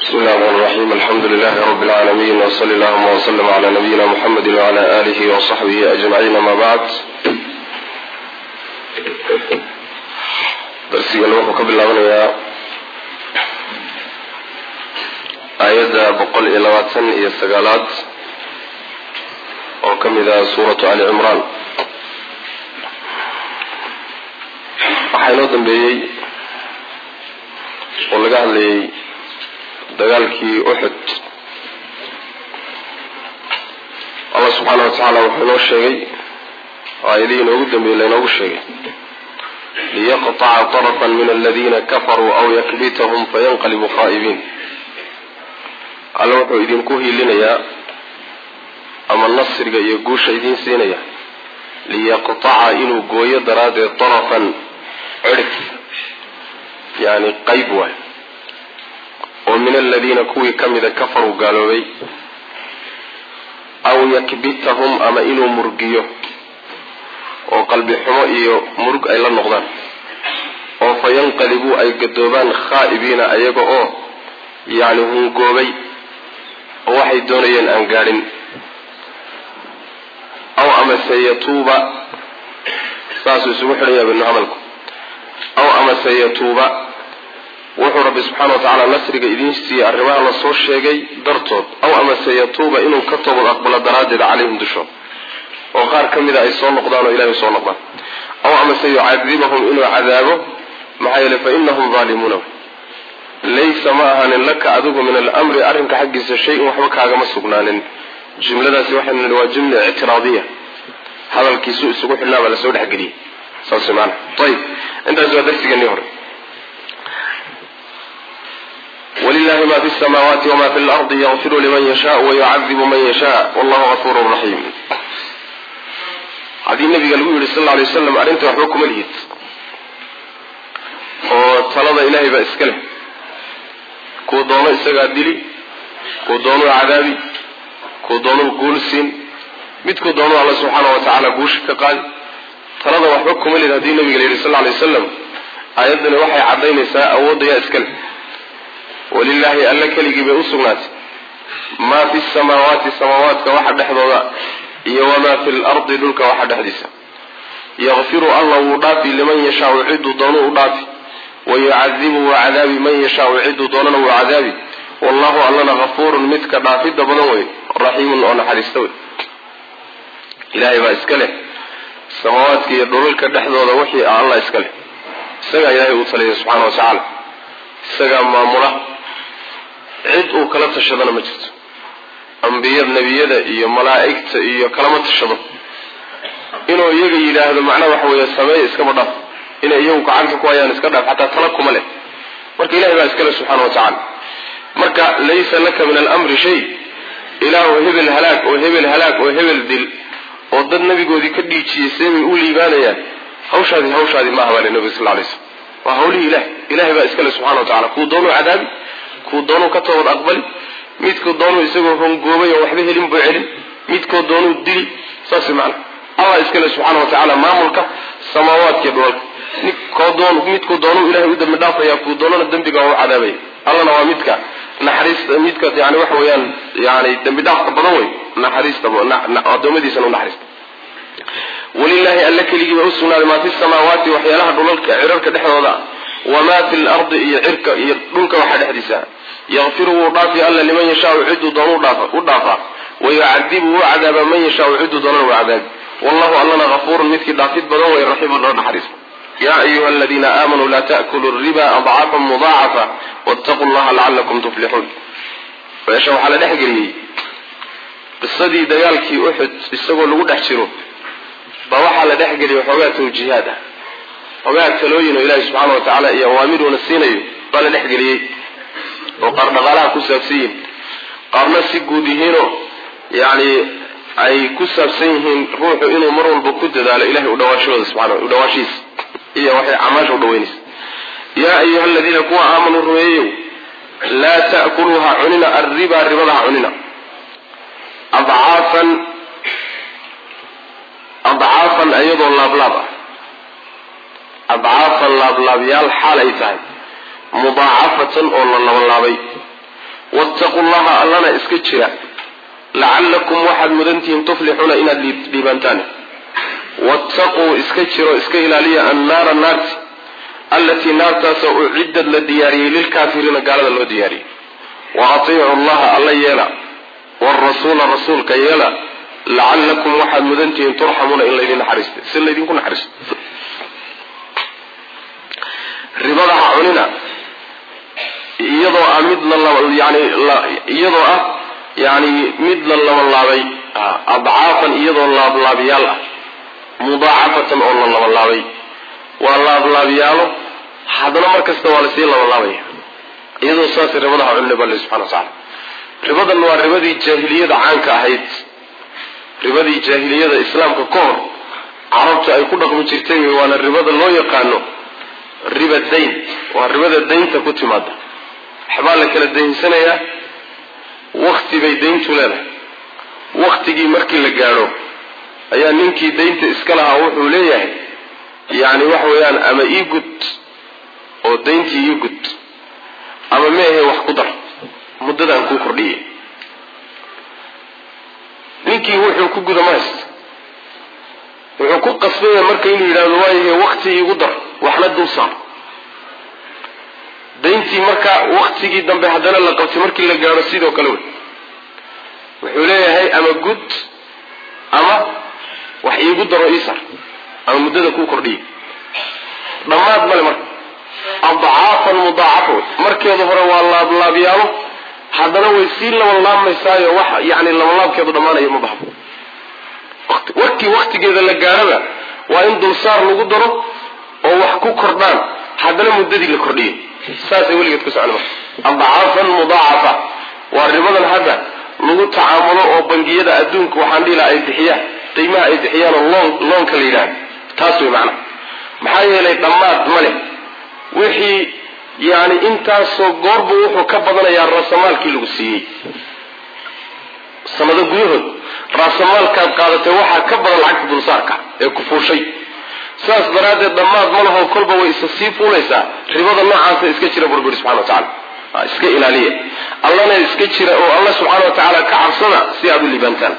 بسم الله الرحمن الرحيم الحمد لله رب العالمين وصلى اللهم وسلم على نبينا محمد وعلى آله وصحبه أجمعين ما بعد darsigan wuxuu ka bilaabanayaa aayadda boqol iyo labaatan iyo sagaalaad oo ka mid ah suuratu ali cimraan waxaa inoo dambeeyey oo laga hadlayay dagaalkii uxud allah subxaana wa tacaala wuxuu inoo sheegay aayadihii inoogu dambeeyey lainoogu sheegay liyaqطca طرفا min aladina kafaruu aw yakbitahum fayanqalibu khaa'ibiin alla wuxuu idinku hiilinayaa ama nasriga iyo guusha idiin siinaya liyaqطaca inuu gooyo daraaddeed طarafan cirif yani qayb waay oo min aladiina kuwii ka mida kafaruu gaaloobay aw yakbitahum ama inuu murgiyo oo qalbi xumo iyo murug ay la noqdaan oo fa yanqalibuu ay gadoobaan khaa'ibiina ayaga oo yacni hungoobay oo waxay doonayeen aan gaadhin aw amase yatuuba saasuu isugu xidhanya binu hadalku aw amase yatuuba wuxuu rabbi subxaana wa tacaala nasriga idiin siiyey arrimaha lasoo sheegay dartood aw amase yatuuba inuu ka toobad aqbalo daraaddeed calayhim dushood oo qaar ka mida ay soo noqdaan oo ilahay soo noqdaan aw amase yucadibahum inuu cadaabo maxaa yeele fa inahum daalimuuna laysa ma ahaanin laka adigu min alamri arrinka xaggiisa shay-in waxba kaagama sugnaanin jumladaasi waxaynu nihi waa jumla ictiraadiya hadalkiisu isugu xidhnaa baa lasoo dhexgeliyey saas maana ayib intaas waa darsigeenii hore wlilahi ma fi samaawaati wma fi lardi yakfiru liman yasha wayucadibu man yasha wallahu gafuru raxiim haddii nabiga lagu yidhi sal lla alay waslam arrinta waxba kuma lihid oo talada ilaahay baa iska leh kuu doono isagaa dili kuu doonuu cadaabi kuu doonuu guul siin midkuu doonuu alla subxaana wa tacaala guusha ka qaadi talada waxba kuma lihid haddii nabiga la yidhi sal lla alay wasalam aayaddani waxay caddaynaysaa awoodda yaa iska leh walilaahi alla keligii bay u sugnaatay maa fi samaawaati samaawaadka waxa dhexdooda iyo wamaa fi lardi dhulka waxa dhexdiisa yakfiru alla wuu dhaafi liman yashaau ciduu doonuu u dhaafi wayucadibu wuu cadaabi man yashaau ciduu doonana wuu cadaabi wallahu allana hafuurun midka dhaafidda badan wey raxiimun oo naxariista wey ilaahay baa iska leh samaawaadka iyo dhulalka dhexdooda wixii ah alla iska leh isagaa ilaahay uu taliyay subxaana wa tacaala isagaa maamula cid uu kala tashadana ma jirto ambiyad nebiyada iyo malaa'igta iyo kalama tashado inuu iyaga yidhaahdo macnaha waxa weeye sameeya iskaba dhaaf inay iyagu gacanta ku hayaan iska dhaaf xataa tala kuma leh marka ilahay baa iskale subxaana wa tacaala marka laysa laka min alamri shay ilaahu hebel halaag oo hebel halaag oo hebel dil oo dad nabigoodii ka dhiijiyey seebay u liibaanayaan hawshaadi hawshaadi maaha baa le nabiga sal lay slm waa hawlihii ilahay ilahay baa iskale subxana wa tacala kuu doonuu cadaabi kuu doonuu ka toobad aqbali midkuu doonuu isagoo hongoobay oo waxba helin buu celin midkoo doonuu dili saas macana allah iskale subxaana wa tacaala maamulka samaawaadkiiyo dhulalka midkuu doonuu ilahay u dambi dhaafaya kuu doonana dembiga waa u cadaabaya allana waa midka naxariista midka yani waxa weeyaan yani dembi dhaafka badan wey naxariista adoomadiisana u naxariista walilaahi alla keligii ba u sugnaaday maa fi samaawaati waxyaalaha dhulalka cirarka dhexdooda wamaa fi lardi iyo cirka iyo dhulka waxa dhexdiisa yakfiru wuu dhaafi alla liman yashaau ciduu doonu u dhaafaa wayucadibu wuu cadaaba man yashaau ciduu doonana wuu cadaabi wallahu allana hafuurun midkii dhaafid badan way raxiimun oo naxariista ya ayuha aladiina aamanuu laa taأkuluu riba adcaafan mudaacafa wاtaquu llaha lacalakum tuflixuun meesha waxaa la dhexgeliyey qisadii dagaalkii uxud isagoo lagu dhex jiro baa waxaa la dhexgeliyay xoogaa tawjiihaad ah xoogaa talooyin oo ilaahi subxaana wa tacaala iyo awaamiruna siinayo baa la dhexgeliyey oo qaar dhaqaalaha ku saabsan yihiin qaarna si guud yihiinoo yacni ay ku saabsan yihiin ruuxu inuu mar walba ku dadaalo ilahay udhawaashahooda subxana udhawaashihiisa iyo waxay camaasha udhaweynaysa yaa ayuha aladiina kuwa aamanuu rumeeyeyow laa ta'kuluu ha cunina arribaa ribada ha cunina adcaafan adcaafan iyadoo laablaab ah adcaafan laablaabyaal xaal ay tahay mudaacafatan oo la labalaabay iska jira lacallakum waxaad mudantihiin tuflixuuna inaad dhiibaantaan wattaquu iska jiro iska ilaaliya annaara naarti allatii naartaasoo ucidad la diyaariyey lilkaafiriina gaalada loo diyaariyey wa atiicu allaha alla yeela wrasuula rasuulka yeela lacallakum waxaad mudantihiin turxamuuna in laydin naxariista si laydinku naxariisto ribada ha cunina iyadoo ah mid layani iyadoo ah yani mid la labanlaabay adcaafan iyadoo laablaabiyaal ah mudaacafatan oo la labanlaabay waa laablaabiyaalo haddana mar kasta waa lasii labanlaabaya iyadoo saas ribada ha cunina bale subxana wa tacala ribadan waa ribadii jaahiliyada caanka ahayd ribadii jaahiliyada islaamka ka hor carabtu ay ku dhaqmi jirtay waana ribada loo yaqaano riba dayn waa ribada daynta ku timaada waxbaa la kala daynsanayaa wakti bay dayntu leedahay waktigii markii la gaadho ayaa ninkii daynta iska lahaa wuxuu leeyahay yacni waxa weeyaan ama ii gud oo dayntii ii gud ama meehe wax ku dar muddadaan kuu kordhiyay ninkii wuxuu ku guda ma haysta wuxuu ku qasbaya marka inuu yidhahdo waayahe wakti iigu dar waxna dul saar dayntii marka waktigii dambe haddana la qabtay markii la gaadho sidoo kale wey wuxuu leeyahay ama gud ama wax iigu daro ii sar ama muddada kuu kordhiyay dhammaad male marka adcaafan mudaacafa wey markeedu hore waa laablaabyaalo haddana way sii labanlaabmaysaayo wax yani labanlaabkeedu dhammaanayo ma baxdo warkii waktigeeda la gaadhaba waa in dulsaar lagu daro oo wax ku kordhaan haddana muddadii la kordhiyay saasay weligeed ku socon marka adcaafan mudaacafa waa ribadan hadda lagu tacaamulo oo bangiyada adduunka waxaan dhihi laha ay bixiyaan qiimaha ay bixiyaan oo loon loonka la yidhahdo taas wey macnaha maxaa yeelay dhammaad ma leh wixii yani intaasoo goorbu wuxuu ka badanayaa raasamaalkii lagu siiyey sanado gudahood raasamaalkaad qaadatay waxaa ka badan lacagta dulsaarka ee ku fuushay saas daraaddeed dhammaad ma laho kolba way isa sii fuulaysaa ribada noocaasa iska jira burburi subxana wa tacala iska ilaaliya allana iska jira oo alla subxaana wa tacaala ka cabsada si aad u liibaantaan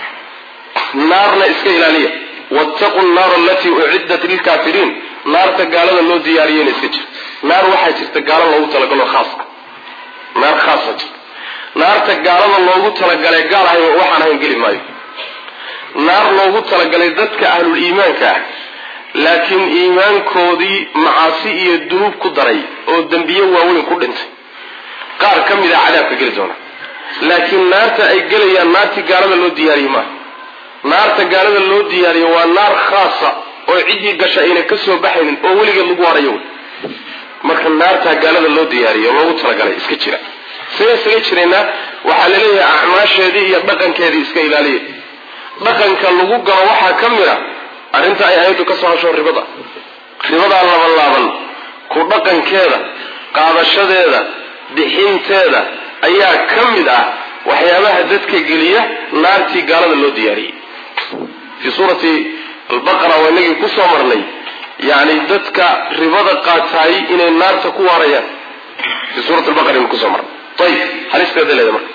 naarna iska ilaaliya wattaqu nnaara alatii uciddat lilkaafiriin naarta gaalada loo diyaariyeyna iska jira naar waxaa jirta gaalo loogu talagalo khaas ah naar khaasa jirta naarta gaalada loogu talagalay gaal ahay waxaan ahayn geli maayo naar loogu talagalay dadka ahlul iimaanka ah laakiin iimaankoodii macaasi iyo dunuub ku daray oo dembiye waaweyn ku dhintay qaar ka mid a cadaabka geli doona laakiin naarta ay gelayaan naartii gaalada loo diyaariyey maaha naarta gaalada loo diyaariyo waa naar khaasa oo ciddii gasha ayna ka soo baxaynin oo weligeed lagu harayo wey marka naartaa gaalada loo diyaariyo loogu talagalay iska jira saga isaga jiraynaa waxaa laleeyahay acmaasheedii iyo dhaqankeedii iska ilaaliya dhaqanka lagu galo waxaa ka mid a arrinta ay ayaddu ka soo hasho ribada ribadaa labanlaaban ku dhaqankeeda qaadashadeeda bixinteeda ayaa ka mid ah waxyaabaha dadka geliya naartii gaalada loo diyaariyey fii suurati albaqara waa inagii ku soo marnay yani dadka ribada qaataay inay naarta ku waarayaan fii suurati albaqara inu kusoo marnay ayib halisteeda leeda marka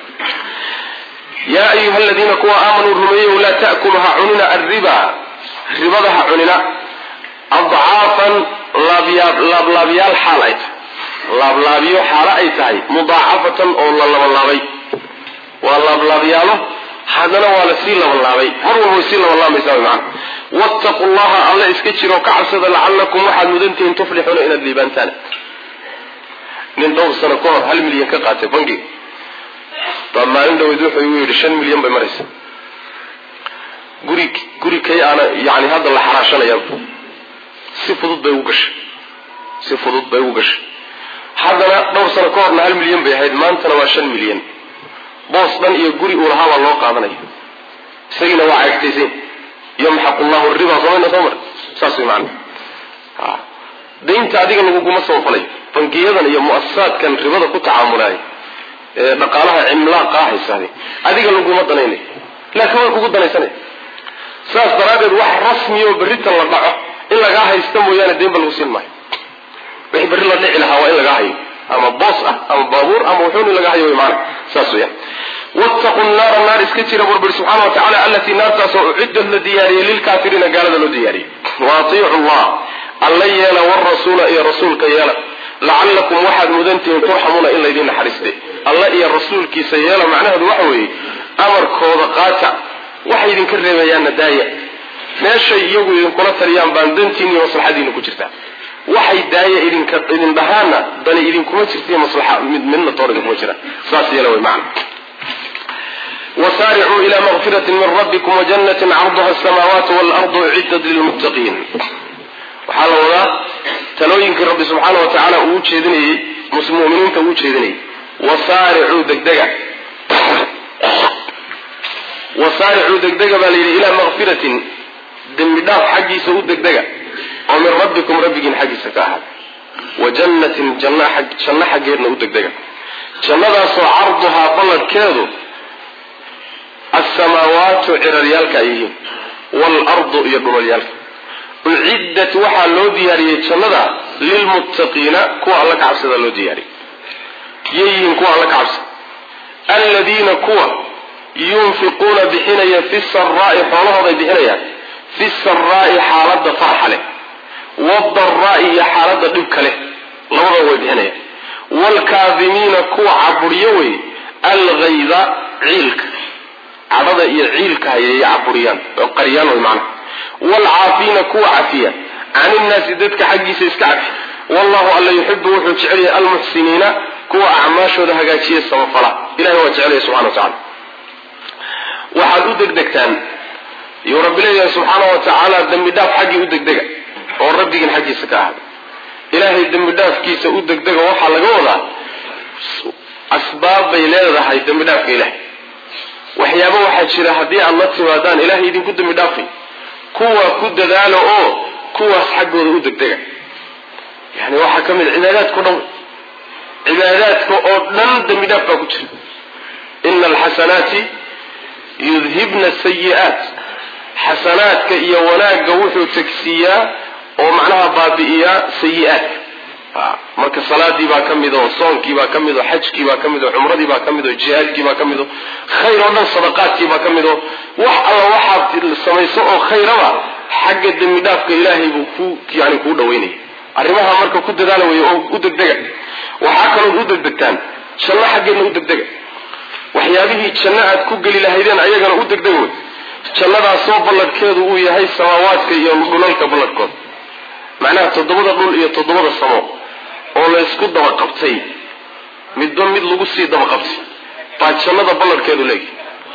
yaa ayuha aladiina kuwa aamanuu rumeeyow laa ta'kulu ha cunina alriba ribada ha cunina adcaafan laablaabyaal xaal ay tahay laablaabyo xaalo ay tahay mudaacafatan oo la labanlaabay waa laablaabyaalo haddana waa la sii labanlaabay mar walba way sii labanlaabaysaa wy macana wattaqu llaha alla iska jiro ka cabsada lacallakum waxaad mudantihiin tuflixuuna inaad liibaantaan nin dhowr sano ka hor hal milyan ka qaatay bangiga baa maalin dhaweyd wuxuu igu yidhi shan milyan bay maraysa guri guri kay aana yani hadda la xaraashanaya si fudud bay ugu gashay si fudud bay ugu gashay haddana dhowr sano ka horna hal milyan bay ahayd maantana waa shan milyan boos dhan iyo guri uu lahaa baa loo qaadanaya isagiina waa caagtaysan yamxaqu llahu riba somayna soo mar saas way macana daynta adiga laguguma soo falayo bangiyadan iyo muasasaadkan ribada ku tacaamulaaya ee dhaqaalaha cimlaaqa haysaade adiga laguma danaynayo laakiin way kugu danaysanaya saas daraaddeed wax rasmiya oo berrita la dhaco in lagaa haysta mooyaane daynba lagu siin maayo wixii berri la dhici lahaa waa in lagaa hayo ama boos ah ama baabuur ama wuxuun in lagaa hayo way maana saas weyaan wattaqu naara naar iska jira burburi subxana wa tacala allatii naartaasoo ucidad la diyaariyey lilkaafiriina gaalada loo diyaariyey wa atiicu llah alla yeela warasuula iyo rasuulka yeela lacallakum waxaad mudantihiin turxamuuna in laydin naxariiste alla iyo rasuulkiisa yeela macnaheedu waxa weeye amarkooda qaata waxay idinka reebayaanna daaya meeshay iyagu idinkula taliyaan baan dantiina iyo maslaxadiina ku jirtaa waxay daaya idinka idin dhahaana dani idinkuma jirtaiyo maslaxa mid midna toor idinkuma jira saas yeela way macna wasaaricuu ila maqfirati min rabbikum wajannatin carduha asamaawaatu waalardu uciddat lilmuttaqiin waxaa la wadaa talooyinkii rabbi subxaana wa tacaala uu ujeedinayey muminiinta uu ujeedinayay wasaaricuu degdega wasaaricuu degdega baa la yidhi ilaa maqfiratin dembi dhaaf xaggiisa u degdega oo min rabbikum rabbigiin xaggiisa ka ahaada wa jannatin janno xaggeedna u degdega jannadaasoo carduhaa balladhkeedu assamaawaatu ciraryaalka ay yihiin waalardu iyo dhulalyaalka uciddat waxaa loo diyaariyey jannada lilmuttaqiina kuwa alla ka cabsada loo diyaariyey yay yihiin kuwa alla ka cabsada alladiina kuwa yunfiquuna bixinaya fi saraa'i xoolahooday bixinayaan fi saraa'i xaaladda farxa leh wadaraa'i iyo xaaladda dhibka leh labadaba way bixinayaan waalkaadimiina kuwa caburiyo wey alghayda ciilka cadhada iyo ciilka hayay caburiyaan oo qariyaan way macnaha waalcaafiina kuwa cafiya can innaasi dadka xaggiisa iska cafi wallahu alla yuxibu wuxuu jecel yahay almuxsiniina kuwa acmaashooda hagaajiya samafala ilahay waa jecelaya subxana wa tacala waxaad u degdegtaan yuu rabbi leeyahay subxaana wa tacaala dembi dhaaf xaggii u degdega oo rabbigiin xaggiisa ka ahada ilaahay dembi dhaafkiisa u degdega waxaa laga wadaa asbaab bay leedahay dembi dhaafka ilahay waxyaaba waxaa jira haddii aad la timaadaan ilahay idinku dembi dhaafay kuwa ku dadaalo oo kuwaas xaggooda u degdega yani waxaa ka mid cibaadaadkao dhan cibaadaadka oo dhan dembi dhaaf baa ku jira ina alxasanaati yudhibna sayi-aat xasanaadka iyo wanaagga wuxuu tegsiiyaa oo macnaha baabi'iyaa sayi-aadka marka salaadii baa ka mid oo soonkii baa ka mid oo xajkii baa ka mid oo cumradii baa ka mid oo jihaadkii baa ka mid oo khayr oo dhan sadaqaadkii baa ka mid oo wax alla waxaad samayso oo khayraba xagga dembi dhaafka ilaahay buu ku yani kuu dhaweynaya arrimaha marka ku dadaala wey oo u degdega waxaa kalood u degdegtaan janno xaggeedna u degdega waxyaabihii janno aad ku geli lahaydeen ayagana u degdega wey jannadaasoo balladhkeedu uu yahay samaawaadka iyo dhulalka balladhkooda macnaha toddobada dhul iyo toddobada samo oo laysku daba qabtay midba mid lagu sii daba qabtay baa jannada balladhkeedu leeyahy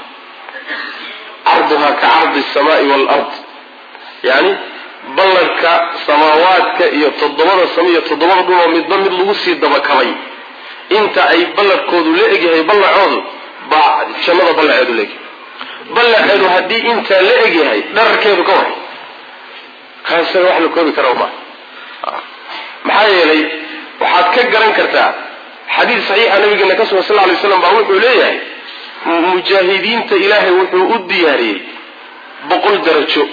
carduhaa ka cardi samaai waalard yani balladhka samaawaadka iyo toddobada samo iyo toddobada dhul oo midba mid lagu sii dabakabay inta ay balladhkoodu la egyahay ballacoodu baa jannada ballaceedu leegyahay ballaceedu haddii intaa la egyahay dhararkeedu ka waray kaasaga wax la koobi kara ma maxaa yeelay waxaad ka garan kartaa xadiis saxiixa nabigeena ka sugan sal ly slam baa wuxuu leeyahay mujaahidiinta ilaahay wuxuu u diyaariyey boqol darajo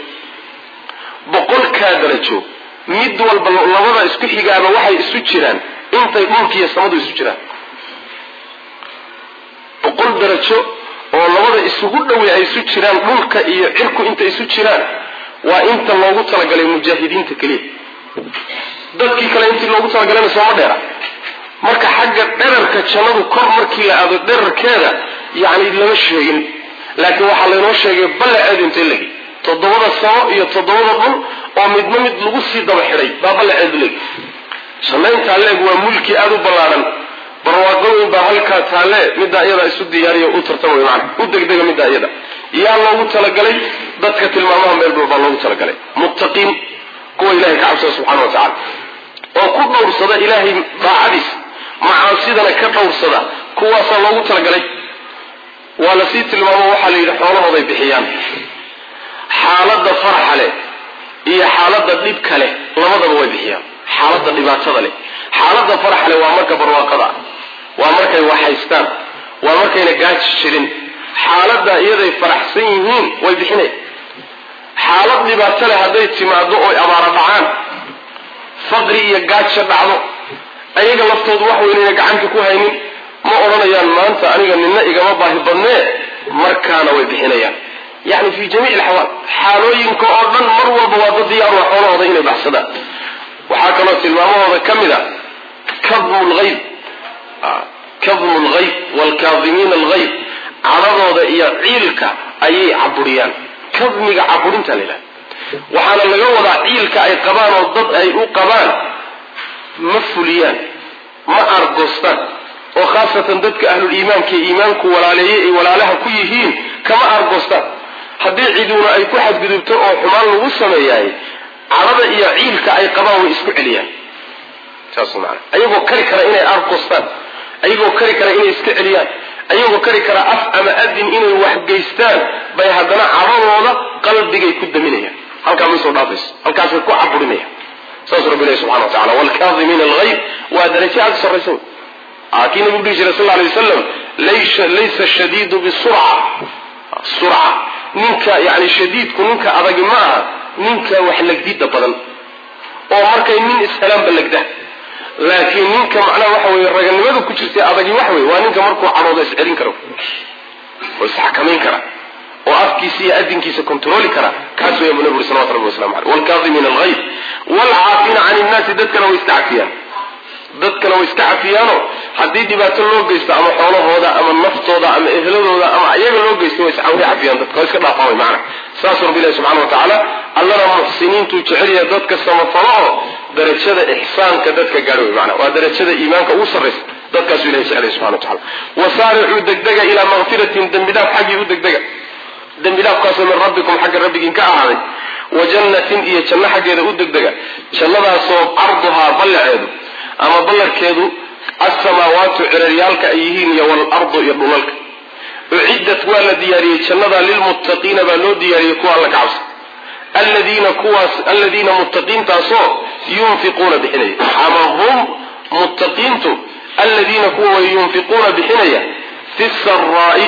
boqolkaa darajo mid walba labada isku xigaaba waxay isu jiraan intay dhulkiiyo samadu isu jiraan boqol darajo oo labada isugu dhowey ay isu jiraan dhulka iyo cirku inta isu jiraan waa inta loogu talagalay mujaahidiinta keliya dadkii kale intii loogu talagalayna sooma dheera marka xagga dherarka jannadu kor markii la aado dherarkeeda yacni lama sheegin laakiin waxaa laynoo sheegay ballaceedu intay legi toddobada samo iyo toddobada dhul oo midna mid lagu sii daba xidhay baa ballaceedu legi jannayntaa leeg waa mulki aada u ballaadhan barwaaqooyin baa halkaa taalle middaa iyada isu diyaariyo u tartamay macana u degdega middaa iyada yaa loogu talagalay dadka tilmaamaha meel dhow baa loogu talagalay muttaqiin kuwa ilahay ka cabsada subxana wa tacala oo ku dhowrsada ilaahay daacadiisa macaasidana ka dhowrsada kuwaasaa loogu talagalay waa lasii tilmaamo waxaa la yidhi xoolahooday bixiyaan xaaladda farxa leh iyo xaaladda dhibka leh labadaba way bixiyaan xaaladda dhibaatada leh xaaladda farxa leh waa marka barwaaqada ah waa markay waxhaystaan waa markayna gaaji jirin xaaladda iyaday faraxsan yihiin way bixinay xaalad dhibaato leh hadday timaado oy abaara dhacaan faqri iyo gaaja dhacdo ayaga laftoodu wax weynayna gacanta ku haynin ma odhanayaan maanta aniga nina igama baahi badnee markaana way bixinayaan yani fi jamiic alxawaal xaalooyinka oo dhan mar walba waa dad diyaar waa xoolahooda inay baxsadaan waxaa kaloo tilmaamahooda ka mid a kadmu lgayb kadmu lgayb waalkaadimiina algayb cadhadooda iyo ciilka ayay caburiyaan kadmiga caburinta la yidhaha waxaana laga wadaa ciilka ay qabaan oo dad ay u qabaan ma fuliyaan ma argoostaan oo khaasatan dadka ahluliimaanka ee iimaanku walaaleeyey ay walaalaha ku yihiin kama argoostaan haddii ciduuna ay ku xadgudubto oo xumaan lagu sameeyaay cadhada iyo ciilka ay qabaan way isku celiyaan saas maana ayagoo kari kara inay argoostaan ayagoo kari kara inay iska celiyaan ayagoo kari kara af ama adin inay waxgeystaan bay haddana cadhadooda qalbigay ku daminayaan halkaa may soo dhaafayso halkaasay ku caburinayaan saas rabbi ilahi subxana wa tacala waalkaadimiina algayb waa darajo aada u sarraysa wey kii nabigu dhihi jiray sal alay wasalam laysa shadiidu bisurca surca ninka yani shadiidku ninka adagi ma aha ninka wax legdida badan oo markay nin ishelaanba legda laakiin ninka macnaha waxa weye raganimadu ku jirta adagi wax wey waa ninka markuu cadhooda iscelin karo oo isxakamayn kara oo afkiisa iyo adinkiisa kontroli kara kaas weya bu nabi uri salawatu rabbi waslamu aleyh waalkaadimiina algayb waalcaafiina can innaasi dadkana way iska cafiyaan dadkana way iska cafiyaano haddii dhibaato loo geysto ama xoolahooda ama naftooda ama ehladooda ama iyaga loo geysto way cafiyaan dadka way iska dhaafaan way macana saasuu rabbi ilahi subxana wa tacaala allana muxsiniintuu jecel yahay dadka samafalo oo darajada ixsaanka dadka gaadho way macana waa darajada iimaanka ugu sarraysa dadkaasuu ilahi jecel yahay subxana wa tacala wasaaricuu degdega ilaa makfiratin dembi dhaaf xaggii u degdega dembi dhaafkaasoo min rabbikum xagga rabbigiin ka ahaaday wa jannatin iyo janno xaggeeda u degdega jannadaasoo carduhaa ballaceedu ama ballarkeedu alsamaawaatu ciraryaalka ay yihiin iyo waalardu iyo dhulalka uciddat waa la diyaariyey jannada lilmuttaqiina baa loo diyaariyey kuwa alla ka cabsa aladiina kuwaas aladiina muttaqiintaasoo yunfiquuna bixinaya ama hum muttaqiintu aladiina kuwa way yunfiquuna bixinaya fi saraa'i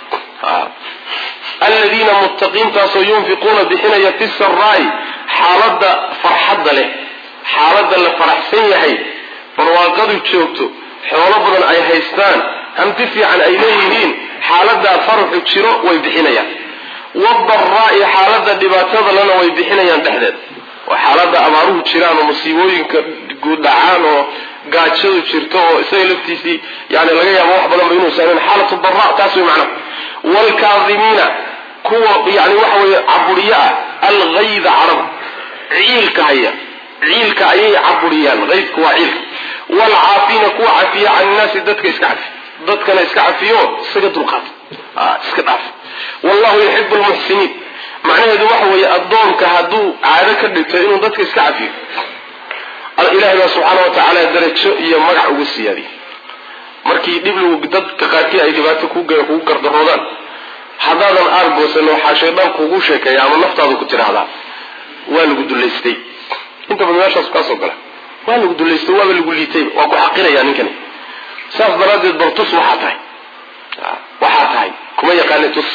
aladiina muttaqiintaasoo yunfiquuna bixinaya fi saraa'i xaaladda farxadda leh xaaladda la faraxsan yahay barwaaqadu joogto xoolo badan ay haystaan hanti fiican ay leeyihiin xaaladaa faraxu jiro way bixinayaan wadaraa'i xaaladda dhibaatada lana way bixinayaan dhexdeed oo xaaladda abaaruhu jiraan oo musiibooyinka guuddhacaan oo gaajadu jirto oo isaga laftiisii yani laga yaabo wax badanba inuu saameyn xaalatu daraa taas way macnaha waalkaadimiina kuwa yani waxa weeye caburiyo ah algayda carab ciilka haya ciilka ayay caburiyaan aydku waa ciilka waalcaafiina kuwa cafiya can innaasi dadka iska cafi dadkana iska cafiyo isaga dulqaat iska dhaaf wallahu yuxibu lmuxsiniin macnaheedu waxa weeye addoonka hadduu caado ka dhigto inuu dadka iska cafiyo ilahay baa subxaana wa tacaala darajo iyo magac ugu siyaadiy markii dhib dadka qaarkii ay dhibaato kugu gardaroodaan haddaadan aargoosan waxaa shaydaan kugu sheekeeya ama naftaadu ku tidhaahdaa waa lagu dullaystay inta badan meeshaas kaasoo gala waa lagu dullaystay waaba lagu liitay waa ku xaqiraya ninkani saas daraaddeed bal tus waxaa tahay waxaa tahay kuma yaqaani tus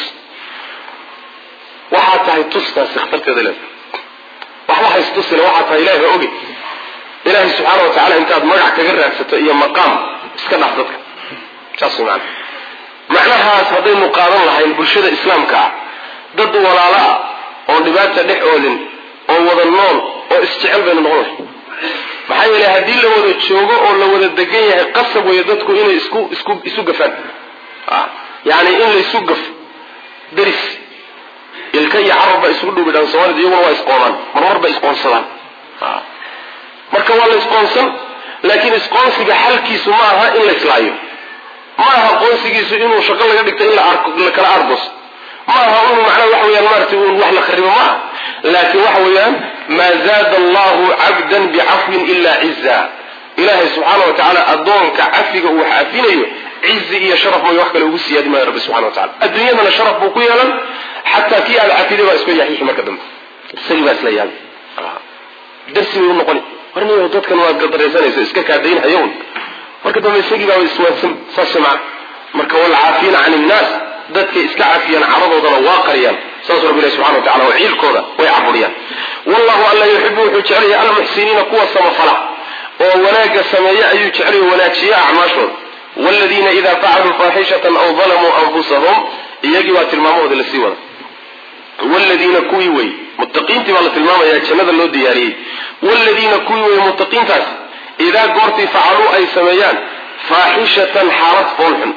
waxaa tahay tustaasi khatarteeda leedahay waxba haystusile waxaa tahay ilahay baa oge ilaahay subxaana wa tacala intaad magac kaga raadsato iyo maqaam iska dhaaf dadka saas way macana macnahaas haddaynu qaadan lahayn bulshada islaamka ah dad walaalo ah oon dhibaata dhex oolin oo wada nool oo isjecel baynu noqon lahay maxaa yeelay haddii la wada joogo oo la wada degan yahay qasab weeye dadku inay isku isku isu gafaan yani in la isu gafo deris ilka iyo carab baa isugu dhowbidhaan soomaalida iyaguna waa isqoonaan marmar bay isqoonsadaan marka waa la isqoonsan laakiin isqoonsiga xalkiisu ma aha in la islaayo ma aha qoonsigiisu inuu shaqo laga dhigto in la kala argos ma aha inu macnaha waxa weyaan maarata un wax la kharibo ma aha laakiin waxa weeyaan maa zaada allahu cabdan bicafwin ila ciza ilaahay subxaana wa tacaala addoonka cafiga uu wax cafinayo cizi iyo sharaf mooy wax kale ugu siyaadi maayo rabbi subxana wa tacala adduunyadana sharaf buu ku yeelan xataa kii aada cafiday baa isku yaxiixi marka dambe isagii baa isla yaabi darsi bay u noqoni war niyo dadkan waad gadaraysanaysa iska kaadaynhayown marka dambe isagii baa iswaansan saas macna marka walcaafiina can innaas dadkay iska cafiyaan caradoodana waa qariyaan saas rabbi ilahi subxana wa tacala oo ciilkooda way caburiyaan wallahu alla yuxibu wuxuu jecelyahay almuxsiniina kuwa samafala oo wanaagga sameeya ayuu jecelyahy wanaajiya acmaashooda wladiina ida facaluu faaxishatan aw dalamuu anfusahum iyagii baa tilmaamahooda lasii wada wladiina kuwii wey muttaqiintii baa la tilmaamaya jannada loo diyaariyey wladiina kuwii wey muttaqiintaas idaa goortii facaluu ay sameeyaan faaxishatan xaalad foolxun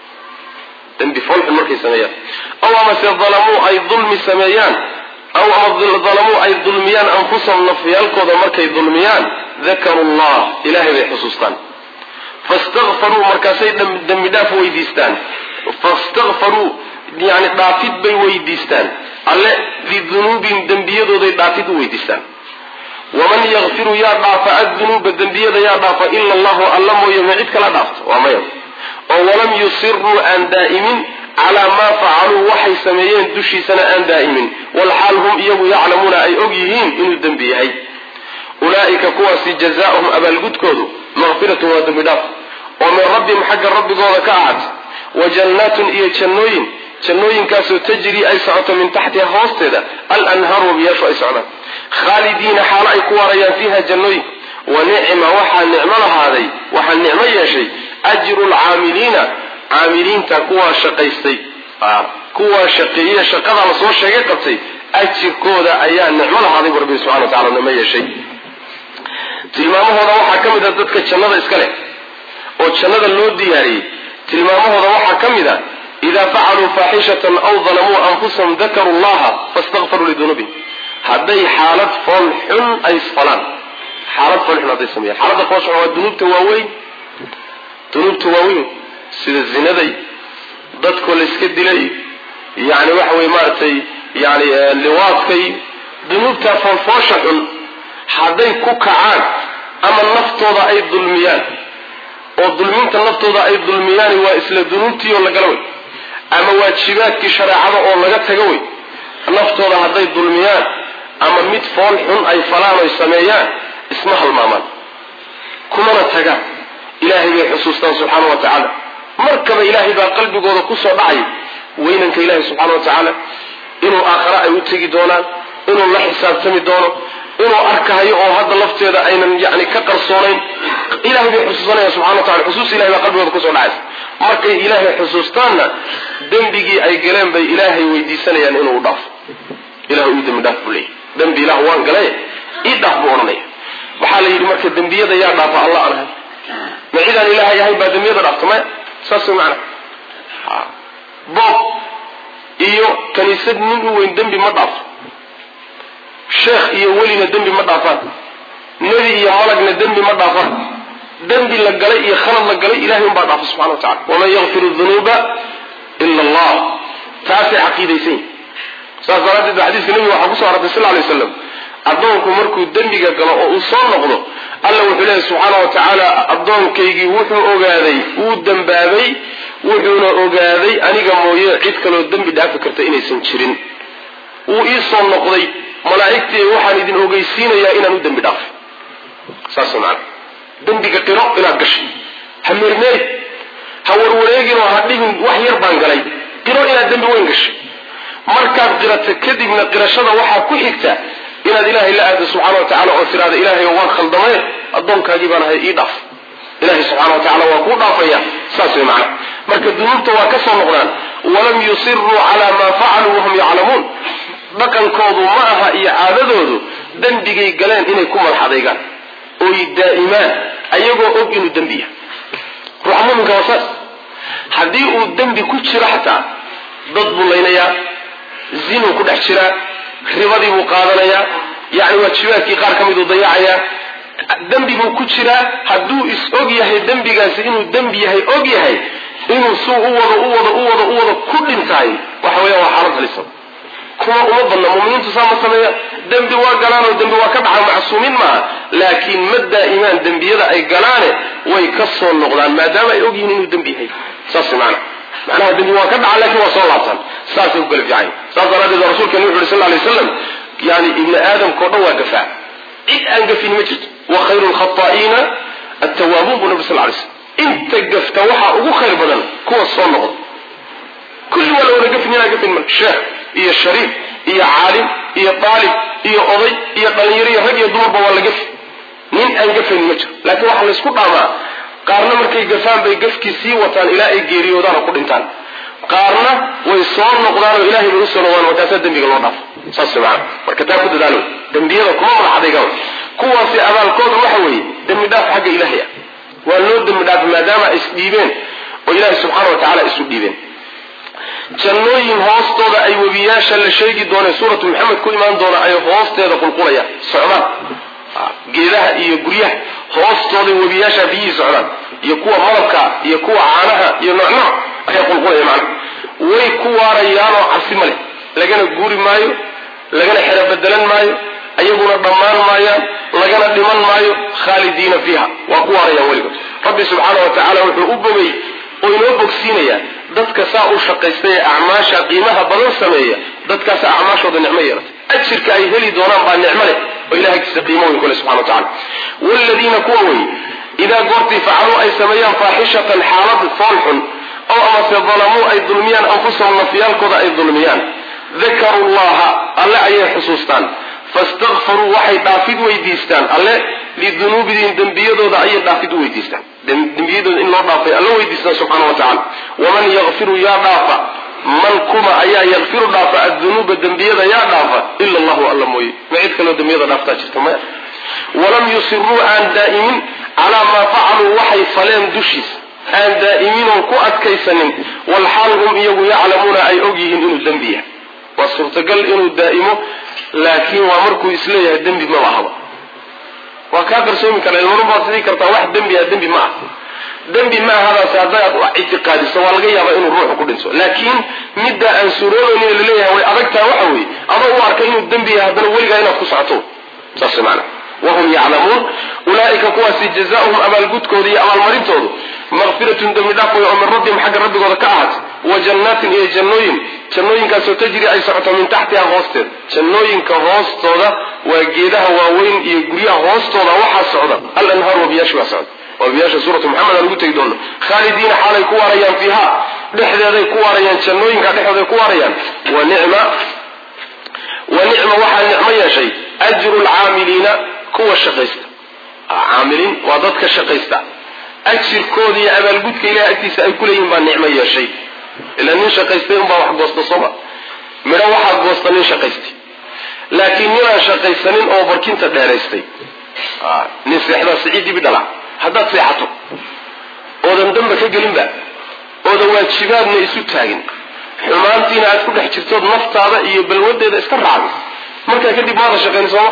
dembi foolxun markay sameeyaan aw amase dalamuu ay dulmi sameeyaan aw ama dalamuu ay dulmiyaan anfusahum nafyaalkooda markay dulmiyaan dakaru llah ilahay bay xusuustaan fastakfaruu markaasay dembi dhaaf weydiistaan fastakfaruu yani dhaafid bay weydiistaan alle lidunuubihim dembiyadooday dhaafid u weydiistaan waman yakfiru yaa dhaafa addunuuba dembiyada yaa dhaafa ila allahu alla mooye ma cid kala dhaafto waa maya oo walam yusiruu aan daa'imin calaa maa facaluu waxay sameeyeen dushiisana aan daa'imin walxaal hum iyagu yaclamuuna ay og yihiin inuu dembi yahay ulaa'ika kuwaasi jazaauhum abaalgudkoodu maqfiratun waa dembi dhaaf oo min rabbihim xagga rabbigooda ka ahaat wa jannaatun iyo jannooyin jannooyinkaasoo tajrii ay socoto min taxtiha hoosteeda alanhaaru wabiyaashu ay socdaan khaalidiina xaalo ay ku waarayaan fiiha jannooyinka wa nicma waxaa nicmo lahaaday waxaa nicmo yeeshay ajru lcaamiliina caamiliinta kuwaa shaqaystay kuwaa shaqeeye shaqadaa la soo sheegay qabtay ajirkooda ayaa nicmo lahaaday bu rabbi subxana wa tacala nicmo yeeshay tilmaamahooda waxaa ka mid a dadka jannada iska leh oo jannada loo diyaariyey tilmaamahooda waxaa ka mid a idaa facaluu faaxishatan aw dalamuu anfusahum dakaruu llaha fastakfaruu lidunuubihim hadday xaalad fool xun ay isfalaan xaalad fool xun hadday sameeyaan xaaladda fool xun waa dunuubta waaweyn dunuubta waaweyn sida zinaday dadkoo la iska dilay yani waxa weye maaragtay yani liwaadkay dunuubta foolfoosha xun hadday ku kacaan ama naftooda ay dulmiyaan oo dulminta naftooda ay dulmiyaan waa isla dunuubtii oo lagala wey ama waajibaadkii shareecada oo laga tago wey naftooda hadday dulmiyaan ama mid fool xun ay falaan oy sameeyaan isma halmaamaan kumana tagaan ilaahay bay xusuustaan subxaana wa tacaala markaba ilaahay baa qalbigooda kusoo dhacay weynanka ilaahay subxaana wa tacaala inuu aakhare ay u tegi doonaan inuu la xisaabtami doono inuu arkahayo oo hadda lafteeda aynan yani ka qarsoonayn ilahay bay xusuusanaya subxana wa tacala xusuus ilahay baa qalbigooda kusoo dhacaysa markay ilaahay xusuustaanna dembigii ay galeen bay ilaahay weydiisanayaan inuu u dhaafo ilah ii dembi dhaaf buu leeyay dembi ilah waan galay ii dhaaf buu odhanaya waxaa la yidhi marka dembiyada yaa dhaafa alla aan ahay ma cidaan ilaahay ahay baa dembiyada dhaafta maya saas way macana boob iyo kaniisad nin u weyn dembi ma dhaafo sheekh iyo welina dembi ma dhaafaan nebi iyo malagna dembi ma dhaafaan dembi la galay iyo khalad la galay ilahay unbaa dhaafa subxana wa tacala waman yakfiru dunuuba ila allah taasay caqiidaysan yihin saas daraaddeed ba xadiiska nebiga waxaa kusoo arortay sal lay waslam addoonku markuu dembiga galo oo uu soo noqdo alla wuxuu leeyahy subxaana wa tacaala addoonkaygii wuxuu ogaaday wuu dembaabay wuxuuna ogaaday aniga mooye cid kaloo dembi dhaafi karta inaysan jirin wuu ii soo noqday malaa'igtii waxaan idin ogeysiinayaa inaan u dembi dhaafay saas maana dembiga qiro inaad gashay ha meermeeri ha warwareeginoo ha dhigin wax yar baan galay qiro inaad dembi weyn gashay markaad qirato kadibna qirashada waxaa ku xigta inaad ilaahay la aado subxana wa tacala oo tiraada ilaahay waan khaldamay addoonkaagii baan ahay ii dhaaf ilahay subxana wa tacala waa kuu dhaafaya saas way macana marka dunuubta waa ka soo noqdaan walam yusiruu calaa maa facaluu wahum yaclamuun dhaqankoodu ma aha iyo caadadoodu dembigay galeen inay ku madaxadaygaan oy daa'imaan ayagoo og inuu dembi yahay ruuxa muminka waa saas haddii uu dembi ku jiro xataa dad buu laynayaa zinuu ku dhex jiraa ribadii buu qaadanayaa yacni waajibaadkii qaar ka miduu dayacayaa dembi buu ku jiraa hadduu is og yahay dembigaasi inuu dembi yahay og yahay inuu suu u wado u wado u wado u wado ku dhintaay waxa weya waa xaalad halisa kuma uma badna muminiintu saa ma sameeya dembi waa galaan oo dembi waa ka dhaca macsuumiin maaha laakiin ma daa'imaan dembiyada ay galaane way ka soo noqdaan maadaama ay ogyihiin inuu dembi yahay saas maana macnaha dembi waa ka dhaca lakin waa soo laabtaan saasay ku kala fiican saas daraaddeed waa rasulkani wuxu uhi sal lay slam yani ibni aadamkao dhan waa gafaa cid aan gafin ma jirto wa khayru lkhataa'iina attawaabuun buu nabi sal lay slam inta gafta waxaa ugu khayr badan kuwa soo noqda kulli waa la wada gafin inaa gafin ma sheekh iyo shariif iyo caalim iyo daalib iyo oday iyo dhalinyaro iyo rag iyo dumarba waa la gafi nin aan gafayn ma jiro laakiin waxaa laysku dhaamaa qaarna markay gafaan bay gafkii sii wataan ilaa ay geeriyoodaan oo ku dhintaan qaarna way soo noqdaan oo ilahay bay usoo noqdaan markaasaa dembiga loo dhaafo saas maana marka taa ku dadaalo dembiyada kuma madaxadayga kuwaasi abaalkooda waxa weeye dembi dhaaf xagga ilaahay ah waa loo dembi dhaafay maadaama ay isdhiibeen oo ilaahay subxaana wa tacala isu dhiibeen jannooyin hoostooda ay webiyaasha la sheegi doone suuratu maxamed ku imaan doona ay hoosteeda qulqulayaan socdaan geedaha iyo guryaha hoostooday webiyaasha biyihii socdaan iyo kuwa malabka iyo kuwa caanaha iyo noocnooc ayaa qulqulaya macna way ku waarayaanoo cabsi ma leh lagana guuri maayo lagana xero bedelan maayo ayaguna dhammaan maayaan lagana dhiman maayo khaalidiina fiiha waa ku waarayaan weligood rabbi subxaana wa tacaala wuxuu u bogay oo inoo bogsiinaya dadka saa u shaqaysta ee acmaasha qiimaha badan sameeya dadkaas acmaashooda nicmo yeelatay ajirka ay heli doonaan baa nicmo leh oo ilahay agtiisa qiimo weyn kule subxana wa tacala waaladiina kuwa wey idaa goortii facaluu ay sameeyaan faaxishatan xaalad foolxun oo amase dalamuu ay dulmiyaan anfusahum nafyaalkooda ay dulmiyaan dakaruu llaha alle ayay xusuustaan fastakfaruu waxay dhaafid weydiistaan alle lidunuubihim dembiyadooda ayay dhaafid u weydiistaan dembiyadooda in loo dhaafay alla weydiistaan subxana wa tacala waman yakfiru yaa dhaafa man kuma ayaa yakfiru dhaafa adunuuba dembiyada yaa dhaafa ila allahu alla mooye ma cid kaloo dembiyada dhaaftaa jirta maya walam yusiruu aan daa'imin calaa maa facaluu waxay faleen dushiis aan daa'iminoon ku adkaysanin walxaal hum iyagu yaclamuuna ay og yihiin inuu dembi yahay waa suurtagal inuu daa'imo laakiin waa markuu isleeyahay dembi maba ahaba waa kaa qarsoomi kara ilmarun baad sidii kartaa wax dembi ah dembi ma ah dembi ma ahadaas haddaad wax ictiqaadiso waa laga yaabaa inuu ruuxu ku dhinto laakiin middaa aan suuroobaynin laleeyahay way adagtaha waxa weeye adoo u arkay inuu dembi yahay haddana weligaa inaad ku socoto saas maana wahum yaclamuun ulaaika kuwaasi jazaauhum abaalgudkooda iyo abaalmarintoodu maqfiratun dembi dhaaf way oo min rabbihim xagga rabbigooda ka ahaatay wa jannaatin iyo jannooyin jannooyinkaasoo tajri ay socoto min taxtiha hoosteeda jannooyinka hoostooda waa geedaha waaweyn iyo guryaha hoostooda waxaa socda al anhaar wabiyaasha waa socda wabiyaasha suuratu maxamed aan ugu tegi doono khaalidiina xaalay ku waarayaan fiiha dhexdeeday ku waarayaan jannooyinka dhexdooday ku waarayaan wa nicma wa nicma waxaa nicmo yeeshay ajru lcaamiliina kuwa shaqaysta caamiliin waa dadka shaqaysta ajirkooda iyo abaalgudka ilahay agtiisa ay ku leeyihin baa nicmo yeeshay ilaa nin shaqaystay unbaa wax goosta sooma midho waxaa goosta nin shaqaystay laakiin ninaan shaqaysanin oo barkinta dheeraystay nin seexdaa siciid dibi dhala haddaad seexato oodan damba ka gelinba oodan waajibaadna isu taagin xumaantiina aad ku dhex jirtood naftaada iyo balwadeeda iska raacday markaa kadib maada shaqayn sooma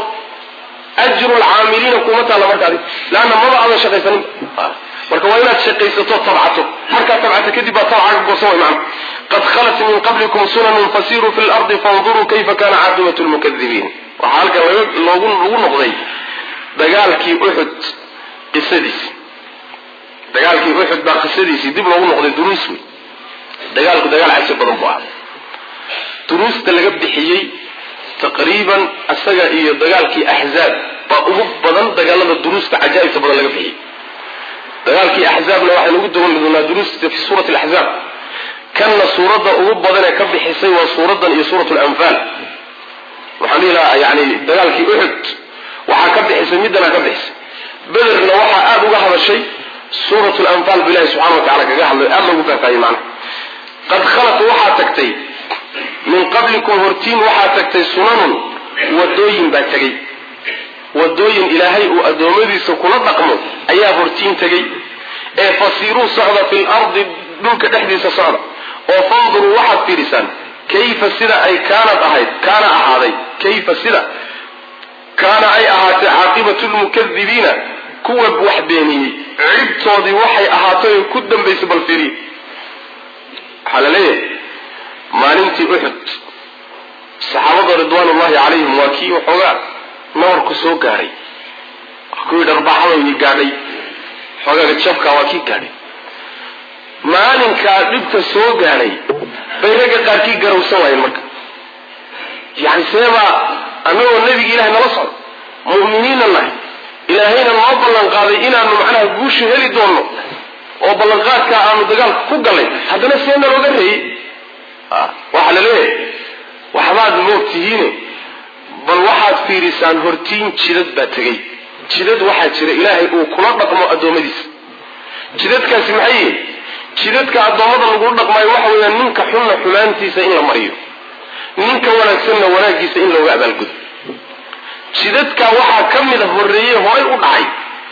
ajru lcaamiliina kuma taalla markaadi leanna maba aadan shaqaysanin marka waa inaad shaqaysato tabcato markaad tabcato kadib baa tabcaga goosan way macna qad khalat min qablikum sunanun fasiruu fi lardi fanduruu kayfa kana caaqibatu lmukadibiin waxaa halkan loogu lagu noqday dagaalkii uxud qisadiisi dagaalkii uxud baa qisadiisii dib loogu noqday duruus wey dagaalku dagaal cajsi badan buu ahaa duruusta laga bixiyey taqriiban isaga iyo dagaalkii axzaab baa ugu badan dagaalada duruusta cajaa'ibta badan laga bixiyey dagaalkii axzaabna waxaynu ugu dawan doonaa duruusta fi suurati alaxzaab kanna suuradda ugu badan ee ka bixisay waa suuraddan iyo suurat lanfaal waxaan dhihi lahaa yani dagaalkii uxud waxaa ka bixisay middana ka bixisay bederna waxaa aada uga hadashay suurat lanfaal bu ilahi subxana wa tacala kaga hadlay aada loogu faahfaahiyey macna qad khalat waxaa tagtay min qablikum hortiin waxaa tagtay sunanun wadooyin baa tegey wadooyin ilaahay uu addoommadiisa kula dhaqmo ayaa hortiin tegey ee fasiiruu socda fi lardi dhulka dhexdiisa socda oo fanduruu waxaad fiidhisaan kayfa sida ay kaanad ahayd kaana ahaaday kayfa sida kaana ay ahaatay caaqibatu lmukadibiina kuwa wax beeniyey cibtoodii waxay ahaatay oo ku dambaysay bal fiiriye waxaa la leeyahay maalintii uxud saxaabada ridwaanullahi calayhim waa kii waxoogaa nabarku soo gaadhay kuwii dharbaaxadoodii gaadhay xoogaaga jabka waa kii gaadhay maalinkaa dhibka soo gaadhay bay ragga qaarkii garawsan waayeen marka yani seebaa annagoo nebigi ilahay nala socdo mu'miniinna nahay ilaahayna noo ballan qaaday inaanu macnaha guusha heli doonno oo ballanqaadkaa aanu dagaalka ku gallay haddana see nalooga reeyey waxaa la leeyahay waxbaad moog tihiine bal waxaad fiirisaan hortiin jidad baa tegey jidad waxaa jira ilaahay uu kula dhaqmo addoommadiisa jidadkaasi maxay yihiin jidadka addoommada lagu dhaqmaayo waxa weeyaan ninka xunna xumaantiisa in la mariyo ninka wanaagsanna wanaaggiisa in looga abaalgudo jidadka waxaa ka mida horreeye horay u dhacay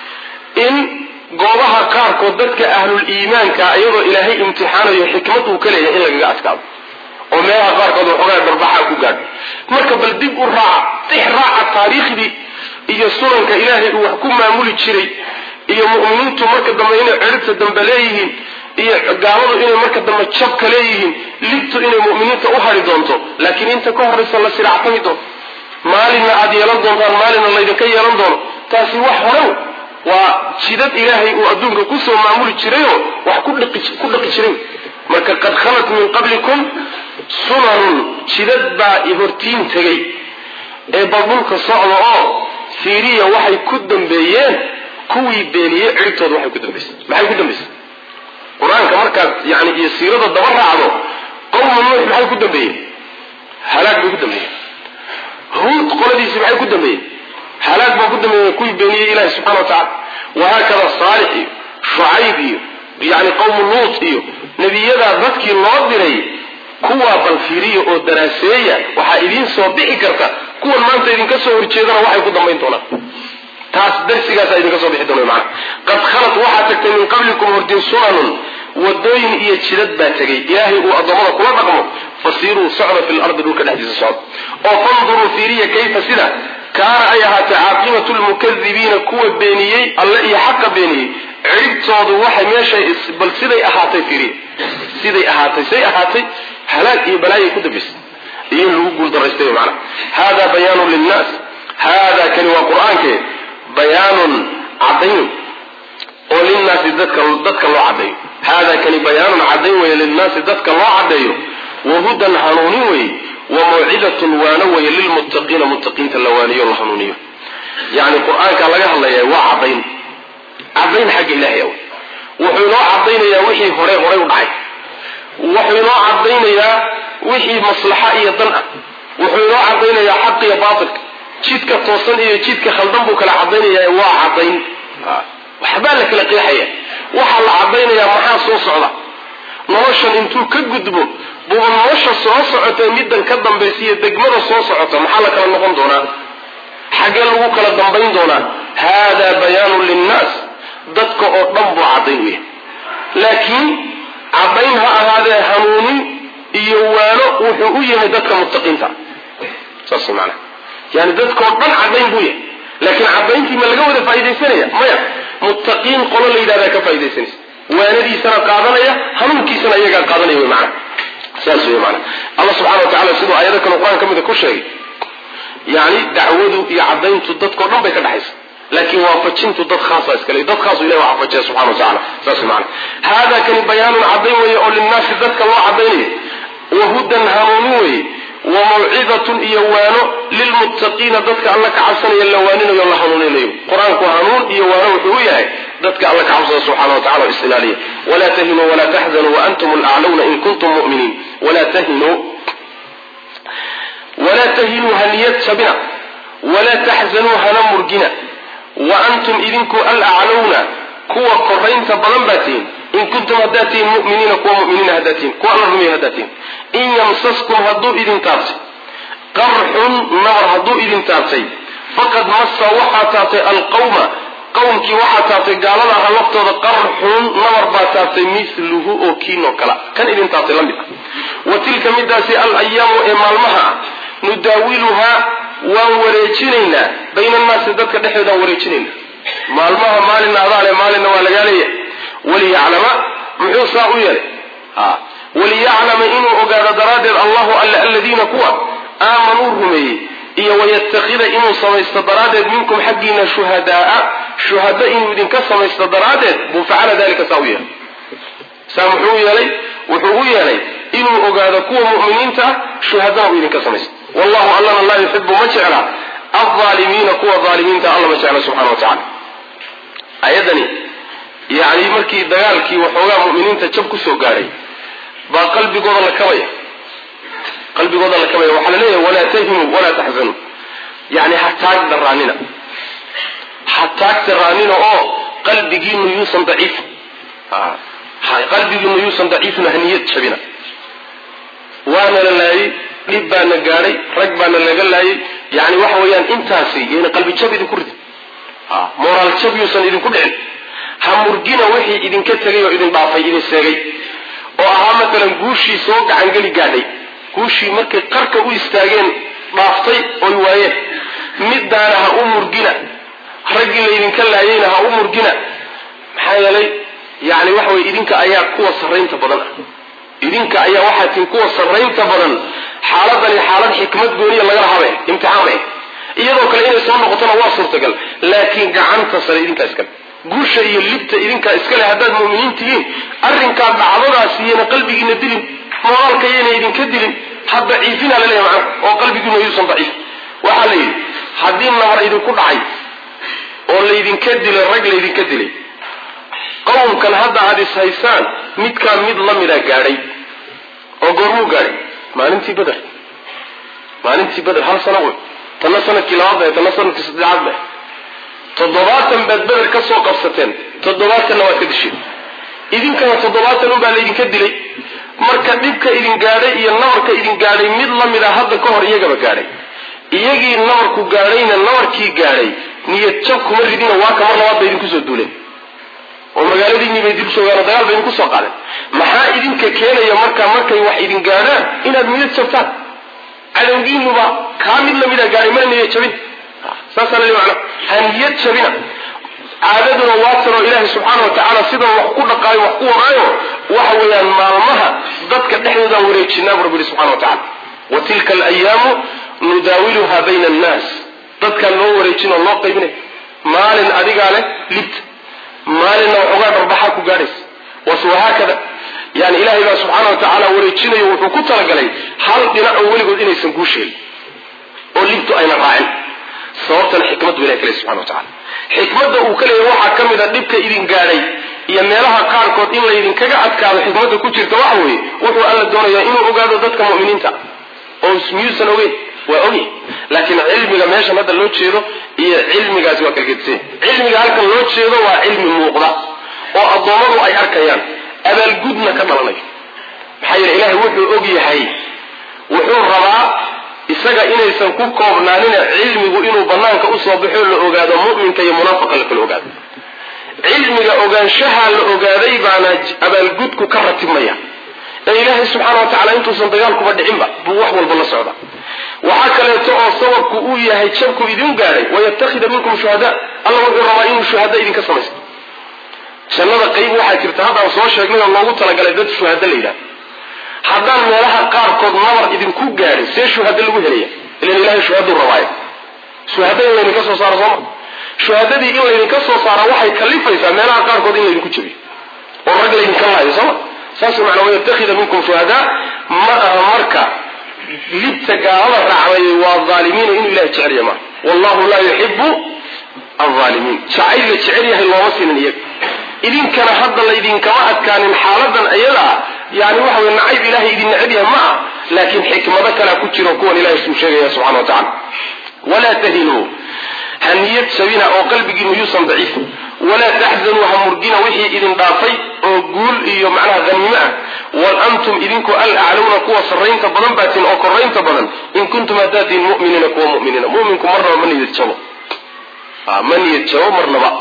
in goobaha qaarkood dadka ahlul iimaanka iyadoo ilaahay imtixaanayo xikmad uu ka leeyahay in lagaga adkaado oo meelaha qaarkood waxoogaa darbaxaa ku gaadho marka bal dib u raaca dix raaca taariikhdii iyo sunanka ilaahay uu wax ku maamuli jiray iyo mu'miniintu marka dambe inay ciribta dambe leeyihiin iyo gaaladu inay marka dambe jabka leeyihiin libtu inay mu'miniinta u hari doonto laakiin inta ka horraysa la siractami doonto maalinna aada yeelan doontaan maalinna laydinka yeelan doono taasi wax horew waa jidad ilaahay uu adduunka kusoo maamuli jirayoo wax ku dhaqi jiray marka qad khalat min qablikum sunanun jidad baa hortiin tegay ee bal dhulka socda oo fiiriya waxay ku dambeeyeen kuwii beeniyey ciribtooda waxay ku dambaysay maxay ku dambaysay qur-aanka markaad yani iyo siirada daba raacdo qowma nuux maxay ku dambeeyeen halaag bay ku dambeeyeen huud qoladiisi maxay ku dambeeyeen halaag baa ku dambeeyeen kuwii beeniyey ilahi subxana wa tacala wahaakada saalix iyo shucayb iyo yani qowmu luut iyo nebiyadaa dadkii loo diray kuwaa bal fiiriya oo daraaseeya waxaa idiin soo bixi karta kuwan maanta idinka soo horjeedana waxay ku dambayn doonaan taas darsigaasa idinka soo bixi doona maana qad khalat waxaa tagtay min qablikum hordin sunanun wadooyin iyo jidad baa tegay ilaahay uu addoommada kula dhaqmo fasiiruu socda fi lardi dhulka dhexdiisa socda oo fanduruu fiiriya kayfa sida kaana ay ahaatay caaqibatu lmukadibiina kuwa beeniyey alle iyo xaqa beeniyey ciribtoodu waxay meeshay bal siday ahaatay fiiriya siday ahaatay say ahaatay halaag iyo balaayay ku dambaysay iyo in lagu guuldaraystay maana hada bayaanun linnaas hada kani waa qur-aanke bayaanun cadayn oo linnaasi dadka dadka loo caddeeyo hada kani bayaanun cadayn weeye linnaasi dadka loo caddeeyo wahudan hanuunin weeye wa mawcidatun waano weeye lilmuttaqiina muttaqiinta la waaniyo la hanuuniyo yani qur-aanka laga hadlaya waa cadayn cadayn xagga ilahay aw wuxuu inoo cadaynayaa wixii hore horay u dhacay wuxuu inoo cadaynayaa wixii maslaxa iyo dan ah wuxuu inoo cadaynayaa xaq iyo baatilka jidka toosan iyo jidka khaldan buu kala cadaynayaa waa cadayn waxbaa la kala qeexaya waxaa la cadaynayaa maxaa soo socda noloshan intuu ka gudbo buuba nolosha soo socota middan ka dambaysa iyo degmada soo socota maxaa la kala noqon doonaa xaggee lagu kala dambayn doonaa haadaa bayaanun linnaas dadka oo dhan buu cadayn u yahay laakiin cadayn ha ahaadee hanuunin iyo waano wuxuu u yahay dadka muttaqiinta saas maana yani dadkao dhan cadayn buu yahay laakiin cadayntii ma laga wada faaidaysanaya maya muttaqiin qolo la yidhahdaa ka faa'idaysanaysa waanadiisana qaadanaya hanuunkiisana iyagaa qaadanaya wy maana saas wey maana allah subxana wa tacala siduu aayado kale qur-aan ka mida ku sheegay yani dacwadu iyo cadayntu dadkao dhan bay ka dhexaysa laakiin waafajintu dad khaasa iskale dad khaasu ilahi waa waafajiya subxana wa tacala saas maana hada kani bayaanun cadayn weeye oo linnaasi dadka loo cadaynayo wahudan hanuunin weeye wa mawcidatun iyo waano lilmuttaqiina dadka alla ka cabsanaya la waaninayo la hanuuninayo qur-aanku hanuun iyo waano wuxuu u yahay dadka alla ka cabsada subxana wa tacala o isilaaliya walaa tahinuu walaa taxzanuu waantum alaclawna in kuntum mu'miniin walaa tahinuu walaa tahinuu haniyad jabina walaa taxzanuu hana murgina wa antum idinku alaclawna kuwa koraynta badan baa tihin in kuntum haddaad tihin muminiina kuwa muminiina haddaad tihin kuwa alla rumeeya haddaad tihin in yamsaskum hadduu idin taabtay qarxun nabar hadduu idin taabtay faqad massa waxaa taabtay alqawma qowmkii waxaa taabtay gaalada aha laftooda qarxun nabar baa taabtay miluhu oo kiinoo kala kan idin taabtay la mid ah wa tilka midaasi al ayaamu ee maalmaha ah nudaawiluhaa waan wareejinaynaa bayna annaasi dadka dhexdoodaan wareejinaynaa maalmaha maalina adaale maalinna waa lagaa leeyahay waliyaclama muxuu saa u yeelay waliyaclama inuu ogaado daraaddeed allahu alla aladiina kuwa aamanuu rumeeyey iyo wayattakhida inuu samaysto daraaddeed minkum xaggiina shuhadaaa shuhada inuu idinka samaysto daraaddeed buu facala dalika saa u yeelay saa muxuu yeelay wuxuu u yeelay inuu ogaado kuwa mu'miniinta ah shuhadana uu idinka samaysto wallahu allana laa yuxibu ma jecla alaalimiina kuwa aalimiinta alla ma jecla subxana wa tacala ayadani yani markii dagaalkii waxoogaa mu'miniinta jab kusoo gaadhay baa qalbigooda la kabaya qalbigooda la kabaya waxaa la leeyahay walaa tahinuu walaa taxzanuu yani ha taag daraanina ha taag daraanina oo qalbigiinu yuusan daciif qalbigiinu yuusan daciifin haniyad jabina waana la laayay dhib baana gaadhay rag baana laga laayay yani waxa weeyaan intaasi yana qalbi jab idinku ridin moraal jab yuusan idinku dhicin ha murgina wixii idinka tegay oo idin dhaafay idin seegay oo ahaa maalan guushii soo gacangeli gaadhay guushii markay qarka u istaageen dhaaftay oy waayeen middaana ha u murgina raggii laydinka laayayna ha u murgina maxaa yeelay yani waxa weye idinka ayaa kuwa sarraynta badan ah idinka ayaa waxaa tin kuwa sarraynta badan xaaladani xaalad xikmad gooniya lagala habe imtixaan bay iyadoo kale inay soo noqotona waa suurtagal laakiin gacanta sare idinkaa iskale guusha iyo libta idinkaa iskale haddaad mu'miniin tihiin arrinkaa dhacdadaas iyana qalbigiina dilin moraalka iyana idinka dilin ha daciifina laleeya macnaha oo qalbigiina yuusan daciif waxaa la yidhi haddii nabar idinku dhacay oo laydinka dilay rag laydinka dilay qowmkan hadda aada is haysaan midkaa mid la mida gaadhay oo goormuu gaadhay maalintii beder maalintii beder hal sano wey tanna sanadkii labaad bay tanna sanadkii saddexaad bay toddobaatan baad beder ka soo qabsateen toddobaatanna waad ka disheen idinkana toddobaatan unbaa laydinka dilay marka dhibka idin gaadhay iyo nabarka idin gaadhay mid la mid a hadda ka hor iyagaba gaadhay iyagii nabarku gaadhayna nabarkii gaadhay niyad jab kuma ridina waa ka mar labaad bay idinku soo duuleen oo magaaladiinii bay dib joogaan oo dagaal bay idinku soo qaadeen maxaa idinka keenaya markaa markay wax idin gaadhaan inaad niyad jabtaan cadowgiinuba kaa mid lamida gaadhay mana niyad jabin saasaa lali macna ha niyad jabina caadaduna waatanoo ilaahay subxaana wa tacaala sidan wax ku dhaqaayo wax ku wadaayo waxa weeyaan maalmaha dadka dhexdoodaan wareejinaa bu rabbi yihi subxana wa tacala wa tilka alayaamu nudaawiluha bayna annaas dadkaan loo wareejin oo loo qaybinay maalin adigaa leh libta maalinna waxoogaa dharbaxaa ku gaadhaysa was wahaakada yani ilahay baa subxaana wa tacaala wareejinayo wuxuu ku talagalay hal dhinaco weligood inaysan kuu sheegin oo libtu ayna raacin sababtana xikmad bu ilahay ka ley subxana wa tacala xikmadda uu ka leeyahy waxaa ka mid a dhibka idin gaadhay iyo meelaha qaarkood in laydinkaga adkaado xikmadda ku jirta waxa weeye wuxuu alla doonayaa inuu ogaado dadka mu'miniinta oo miyuusan ogeyn waa ogyahy laakiin cilmiga meeshan hadda loo jeedo iyo cilmigaasi waa kala gedisanya cilmiga halkan loo jeedo waa cilmi muuqda oo addoommadu ay arkayaan abaalgudna ka dhalanayo maxaa yeele ilaahay wuxuu og yahay wuxuu rabaa isaga inaysan ku koobnaanina cilmigu inuu banaanka usoo baxo la ogaado mu'minka iyo munaafiqa la kala ogaado cilmiga ogaanshaha la ogaaday baana abaalgudku ka ratibmaya ee ilaahay subxaana wa tacala intuusan dagaalkuba dhicinba buu wax walba la socda waxaa kaleeto oo sababku uu yahay jabku idin gaadhay wayattakhida minkum shuhada alla wuxuu rabaa inuu shuhada idinka samaysto jannada qayb waxaa jirta haddaan soo sheegnay oo loogu talagalay dad shuhada la yidhaha haddaan meelaha qaarkood nabar idinku gaadhin see shuhada lagu helaya ilan ilahay shuhaduu rabaayo shuhada in laydinka soo saaro sooma shuhadadii in laydinka soo saara waxay kalifaysaa meelaha qaarkood in laydinku jabiyo oo rag laydinka laayo sooma saas macnaa wayattakhida minkum shuhada ma aha marka libta gaalada raacday waa aalimiina inuu ilahay jecelya maa wallahu laa yuxibu alaalimiin jacayl la jecel yahay looma siinin iyaga idinkana hadda laydinkama adkaanin xaaladan iyada ah yani waxa wey nacayb ilahay idin neceb yahay ma ah laakiin xikmado kalea ku jiro kuwan ilahay suu sheegaya subxana wa tacala walaa tahinuu ha niyad sabina oo qalbigiinu yuusan daciif walaa taxzanuu ha murgina wixii idin dhaafay oo guul iyo macnaha haniimo ah wal antum idinku alaclawna kuwa sarraynta badan baatiin oo koraynta badan in kuntum hadaatiin muminiina kuwa muminiina muminku marnaba ma niyad jabo ma niyad jabo marnaba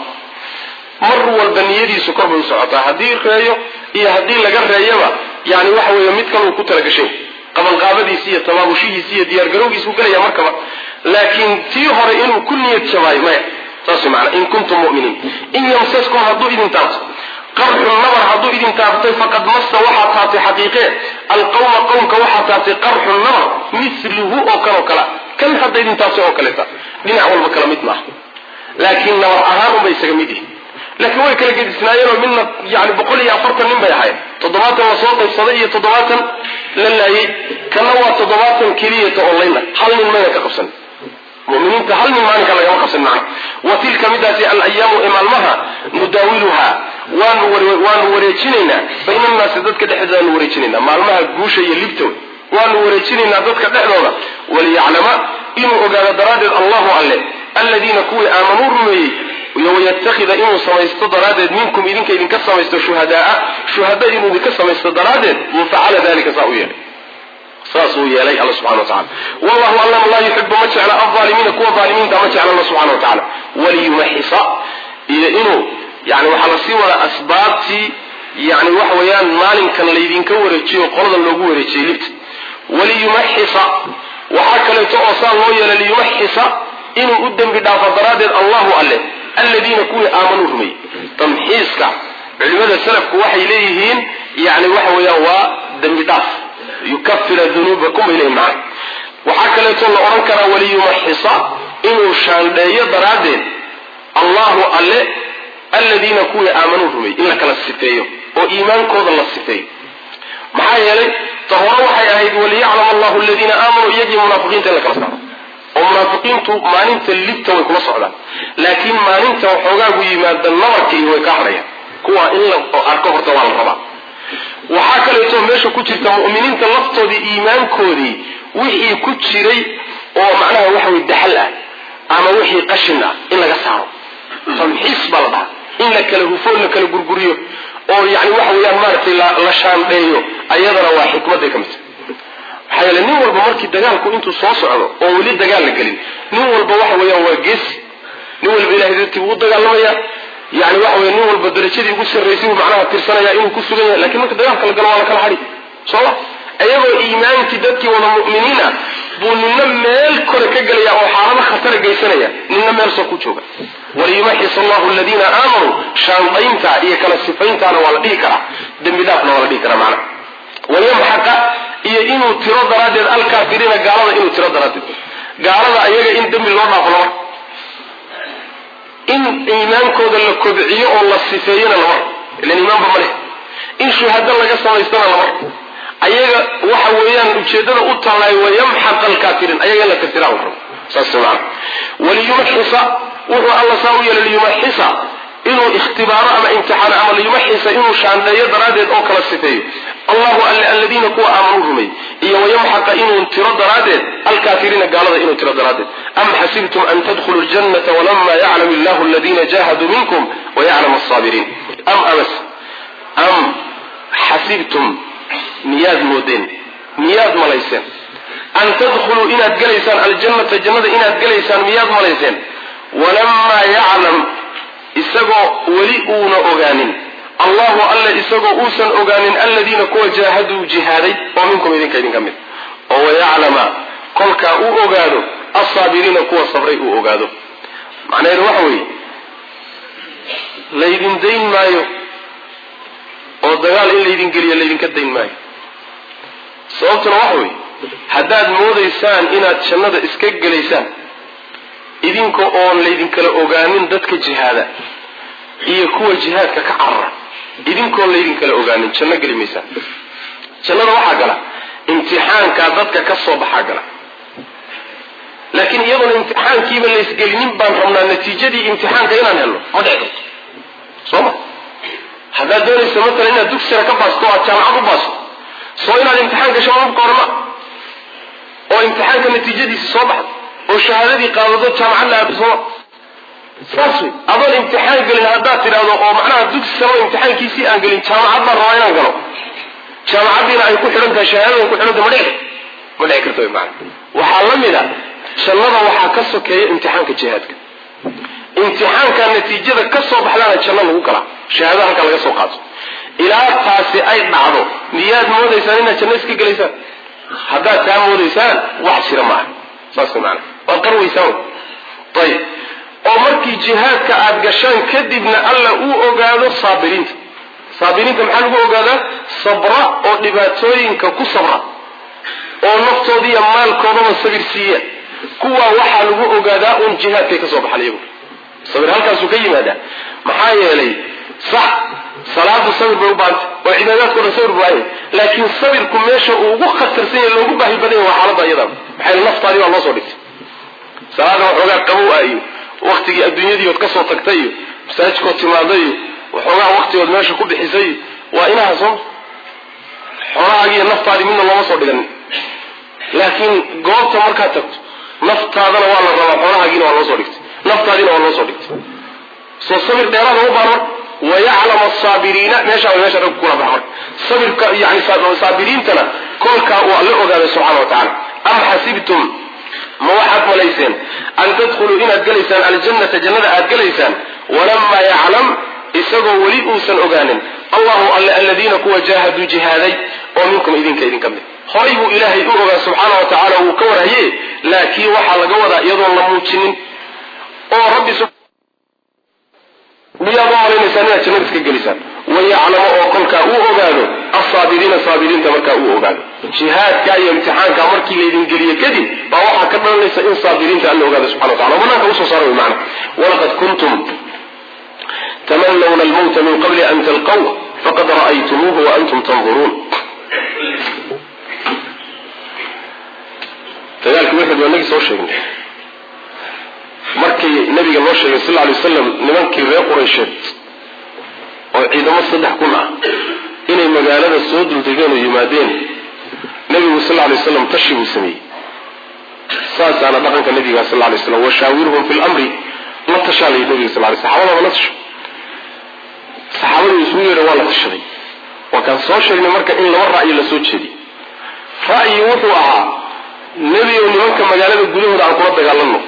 mar walba niyadiisu kor bay u socotaa haddii reeyo iyo haddii laga reeyaba yani waxa weeye mid kaluu ku talagashay qabanqaabadiisi iyo tabaabushihiisi iyo diyaargarowgiisuu gelaya markaba laakiin tii hore inuu ku niyad jabaayo maya saas maana in kuntum muminiin in yamsaskum hadduu idin taabto qarxun nabar hadduu idin taabtay faqad massa waxaa taabtay xaqiiqee alqawma qowmka waxaa taabtay qarxun nabar misluhu oo kaleo kala kan hadda idin taabtay oo kaleeta dhinac walba kala mid maaha laakiin nabar ahaan unbay isaga mid yihin laakiin way kala gedisnaayeenoo midna yani boqol iyo afartan nin bay ahayd toddobaatan la soo qaybsaday iyo toddobaatan la laayay kana waa toddobaatan keliyata oo layna hal nin mayna ka qabsan muminiinta hal nin maalinka lagama qabsan macna wa tilka midaasi alayaamu ee maalmaha nudaawiluha waanu waanu wareejinaynaa bayna annaasi dadka dhexdoodaanu wareejinaynaa maalmaha guusha iyo libtow waanu wareejinaynaa dadka dhexdooda waliyaclama inuu ogaado daraaddeed allahu alle aladiina kuwii aamanuu rumeeyey iyo wayattakhida inuu samaysto daraaddeed minkum idinka idinka samaysto shuhadaa shuhada inuu idinka samaysto daraaddeed buu facala dalika saa u yeelay saasuu yeelay alla subxana wa tacala wallahu allama laa yuxibu ma jecla alaalimiina kuwa aalimiinta ma jecla alla subxana wa tacala waliyumaxisa iyo inuu yani waxaa lasii wadaa asbaabtii yani waxa weeyaan maalinkan laydinka wareejiyo qoladan loogu wareejiyey libta waliyumaxisa waxaa kaleeto oo saa loo yeelay liyumaxisa inuu u dembi dhaafo daraaddeed allahu alle aladiina kuwii aamanuu rumeeyey tamxiiska culimada salafku waxay leeyihiin yani waxa weeyaan waa dembi dhaaf yukafira dunuubakum bay leeyihin macana waxaa kaleeto la odhan karaa waliyumaxisa inuu shaandheeyo daraaddeed allahu alle aladiina kuwii aamanuu rumeeyey in la kala sifeeyo oo iimaankooda la sifeeyo maxaa yeelay ta hore waxay ahayd waliyaclam allahu aladiina aamanuu iyagii munaafiqiinta in la kala saaro oo munaafiqiintu maalinta libta way kula socdaan laakiin maalinta waxoogaagu yimaada nabarka iyo way ka hadhayaan kuwa in la arko horta waa la rabaa waxaa kaleeto meesha ku jirta mu'miniinta laftoodii iimaankoodii wixii ku jiray oo macnaha waxa wey daxal ah ama wixii qashin ah in laga saaro tamxiis baa la dhaha in la kala hufo la kala gurguriyo oo yani waxa weeyaan maaragtay la shaandheeyo ayadana waa xikmaday ka mid maxaa yeele nin walba markii dagaalku intuu soo socdo oo weli dagaal la gelin nin walba waxa weeyaan waa geesi nin walba ilahay dartii buu u dagaalamaya yani waxa weye nin walba darajadii ugu sarraysay buu macnaha tirsanaya inuu ku sugan yahay lakin marka dagaalka la galo waa la kala hadhi sooma iyagoo iimaankii dadkii wada mu'miniina buu nina meel kore ka gelaya oo xaalado khatara geysanaya nina meel soo ku jooga waliyumaxis allahu aladiina aamanuu shaandaynta iyo kala sifayntaana waa la dhihi karaa dembi dhaafna waa la dhihi karaa macna wayamxaqa iyo inuu tiro daraaddeed alkaafiriina gaalada inuu tiro daraaddeed gaalada ayaga in dembi loo dhaafo lama in iimaankooda la kobciyo oo la sifeeyona lama ilan iimaanba ma leh in shuhado laga samaystana lama ayaga waxa weeyaan ujeedada u tallaay wayamxaq alkaafiriin ayaga in la tirtiraa rabo saas maana waliyumaxisa wuxuu alla saa u yeelay liyumaxisa inuu ikhtibaaro ama imtixaano ama liyumaxisa inuu shaandheeyo daraaddeed oo kala sifeeyo allahu alle aladiina kuwa aamanuu rumay iyo wayamxaqa inuu tiro daraaddeed alkaafiriina gaalada inuu tiro daraaddeed am xasibtum an tadkhuluu ljannata walama yaclam illahu aladiina jahaduu minkum wayaclam alsaabiriin am amas am xasibtum miyaad moodeen miyaad malayseen an tadkhuluu inaad gelaysaan aljannata jannada inaad gelaysaan miyaad malayseen walamaa yaclam isagoo weli uuna ogaanin allahu alle isagoo uusan ogaanin aladiina kuwa jaahaduu jihaaday oo minkum idinka idinka mid oo wayaclama kolkaa uu ogaado alsaabiriina kuwa sabray uu ogaado macnaheedu waxa weeye laydin dayn maayo oo dagaal in laydin geliyo laydinka dayn maayo sababtuna waxa weeye haddaad moodaysaan inaad jannada iska gelaysaan idinka oon laydinkala ogaanin dadka jihaada iyo kuwa jihaadka ka carara idinkoon laydinkala ogaanin janno geli maysaan jannada waxaa gala imtixaankaa dadka ka soo baxaa gala laakiin iyadoona imtixaankiiba laysgelinin baan rabnaa natiijadii imtixaanka inaan helno ma dhici karto soo ma haddaad doonayso matalan inaad dugsira ka baasto o aad jaamacad u baasto soo inaad imtixaan gasho mabka horma oo imtixaanka natiijadiisi soo baxdo oo shahaadadii qaadado jaamacad la aado sooma saas wey adoon imtixaan gelin haddaad tidhaahdo oo macnaha dugsi sano imtixaankiisii aan gelin jaamacad baan rabaa inaan galo jaamacaddiina ay ku xidhan tahay shahaadadan ku xidhan tahay ma dhici ma dhici karto wy maana waxaa la mid a jannada waxaa ka sokeeya imtixaanka jihaadka imtixaanka natiijada ka soo baxdaana janno lagu galaa shahaadada halkaa laga soo qaato ilaa taasi ay dhacdo miyaad moodaysaan inaad janno iska gelaysaan haddaad taa moodaysaan wax jira maaha saas way maana waad qarwaysaan ayib oo markii jihaadka aad gashaan kadibna alla uu ogaado saabiriinta saabiriinta maxaa lagu ogaadaa sabra oo dhibaatooyinka ku sabra oo naftoodiiyo maalkoodaba sabir siiya kuwaa waxaa lagu ogaadaa uun jihaadkay ka soo baxan iyagu sabir halkaasuu ka yimaadaa maxaa yeelay sax salaadu sabir bay u baahanta oo cibaadaadko dhan sabir baahanya laakiin sabirku meesha uu ugu khatarsan yahay loogu baahi badan yahay waa xaaladda iyada maxay naftaadii baa loo soo dhigtay salaada waxoogaa qabow ah iyo waktigii adduunyadiiood ka soo tagtay iyo masaajidkood timaaday iyo waxoogaa waktigood meesha ku bixisay iyo waa inaha soo xoolahaagiiyo naftaadii midna looma soo dhiganin laakiin goobta markaad tagto naftaadana waa la rabaa xoolahaagiina waa loo soo dhigtay naftaadiina waa loo soo dhigtay soo sabir dheeraada u baahan wayaclam asaabiriina meeshaa way meesha rag kula baxan sabirka yani saabiriintana kolkaa waa la ogaaday subxana wa tacala am xasibtum ma waxaad malayseen an tadkhuluu inaad gelaysaan aljannata jannada aad gelaysaan walamaa yaclam isagoo weli uusan ogaanin allahu alle aladiina kuwa jaahaduu jihaaday oo minkum idinka idinka mid horay buu ilaahay u ogaa subxaana wa tacaala wuu ka warhaye laakiin waxaa laga wadaa iyadoon la muujinin oo rabbi miyaad u malaynaysaan inaad jannada iska gelisaan wayaclamo oo kolkaa uu ogaado asaabiriina saabiriinta markaa uu ogaado jihaadka iyo imtixaanka markii laydin geliye kadib baa waxaa ka dhalanaysa in saabiriinta alla ogaado subxana wa tacala o banaanka usoo saara wy macna walaqad kuntum tamanawna almawta min qabli an talqaw faqad ra'aytumuuhu waantum tanduruun dagaalkii wuxud waa nagi soo sheegnay markii nabiga loo sheegay sal lay waslam nimankii reer quraysheed oo ciidamo saddex kun ah inay magaalada soo duldegeen oo yimaadeen nabigu sal lay waslam tashi buu sameeyey saasaana dhaqanka nabiga sal lay slam washaawirhum fi lamri la tashaa layi nabiga sal lay saxaabadaba la tasho saxaabadii isugu yeedha waa la tashaday waa kaan soo sheegnay marka in laba ra'yi la soo jeediy ra'yi wuxuu ahaa nebi oo nimanka magaalada gudahooda aan kula dagaalano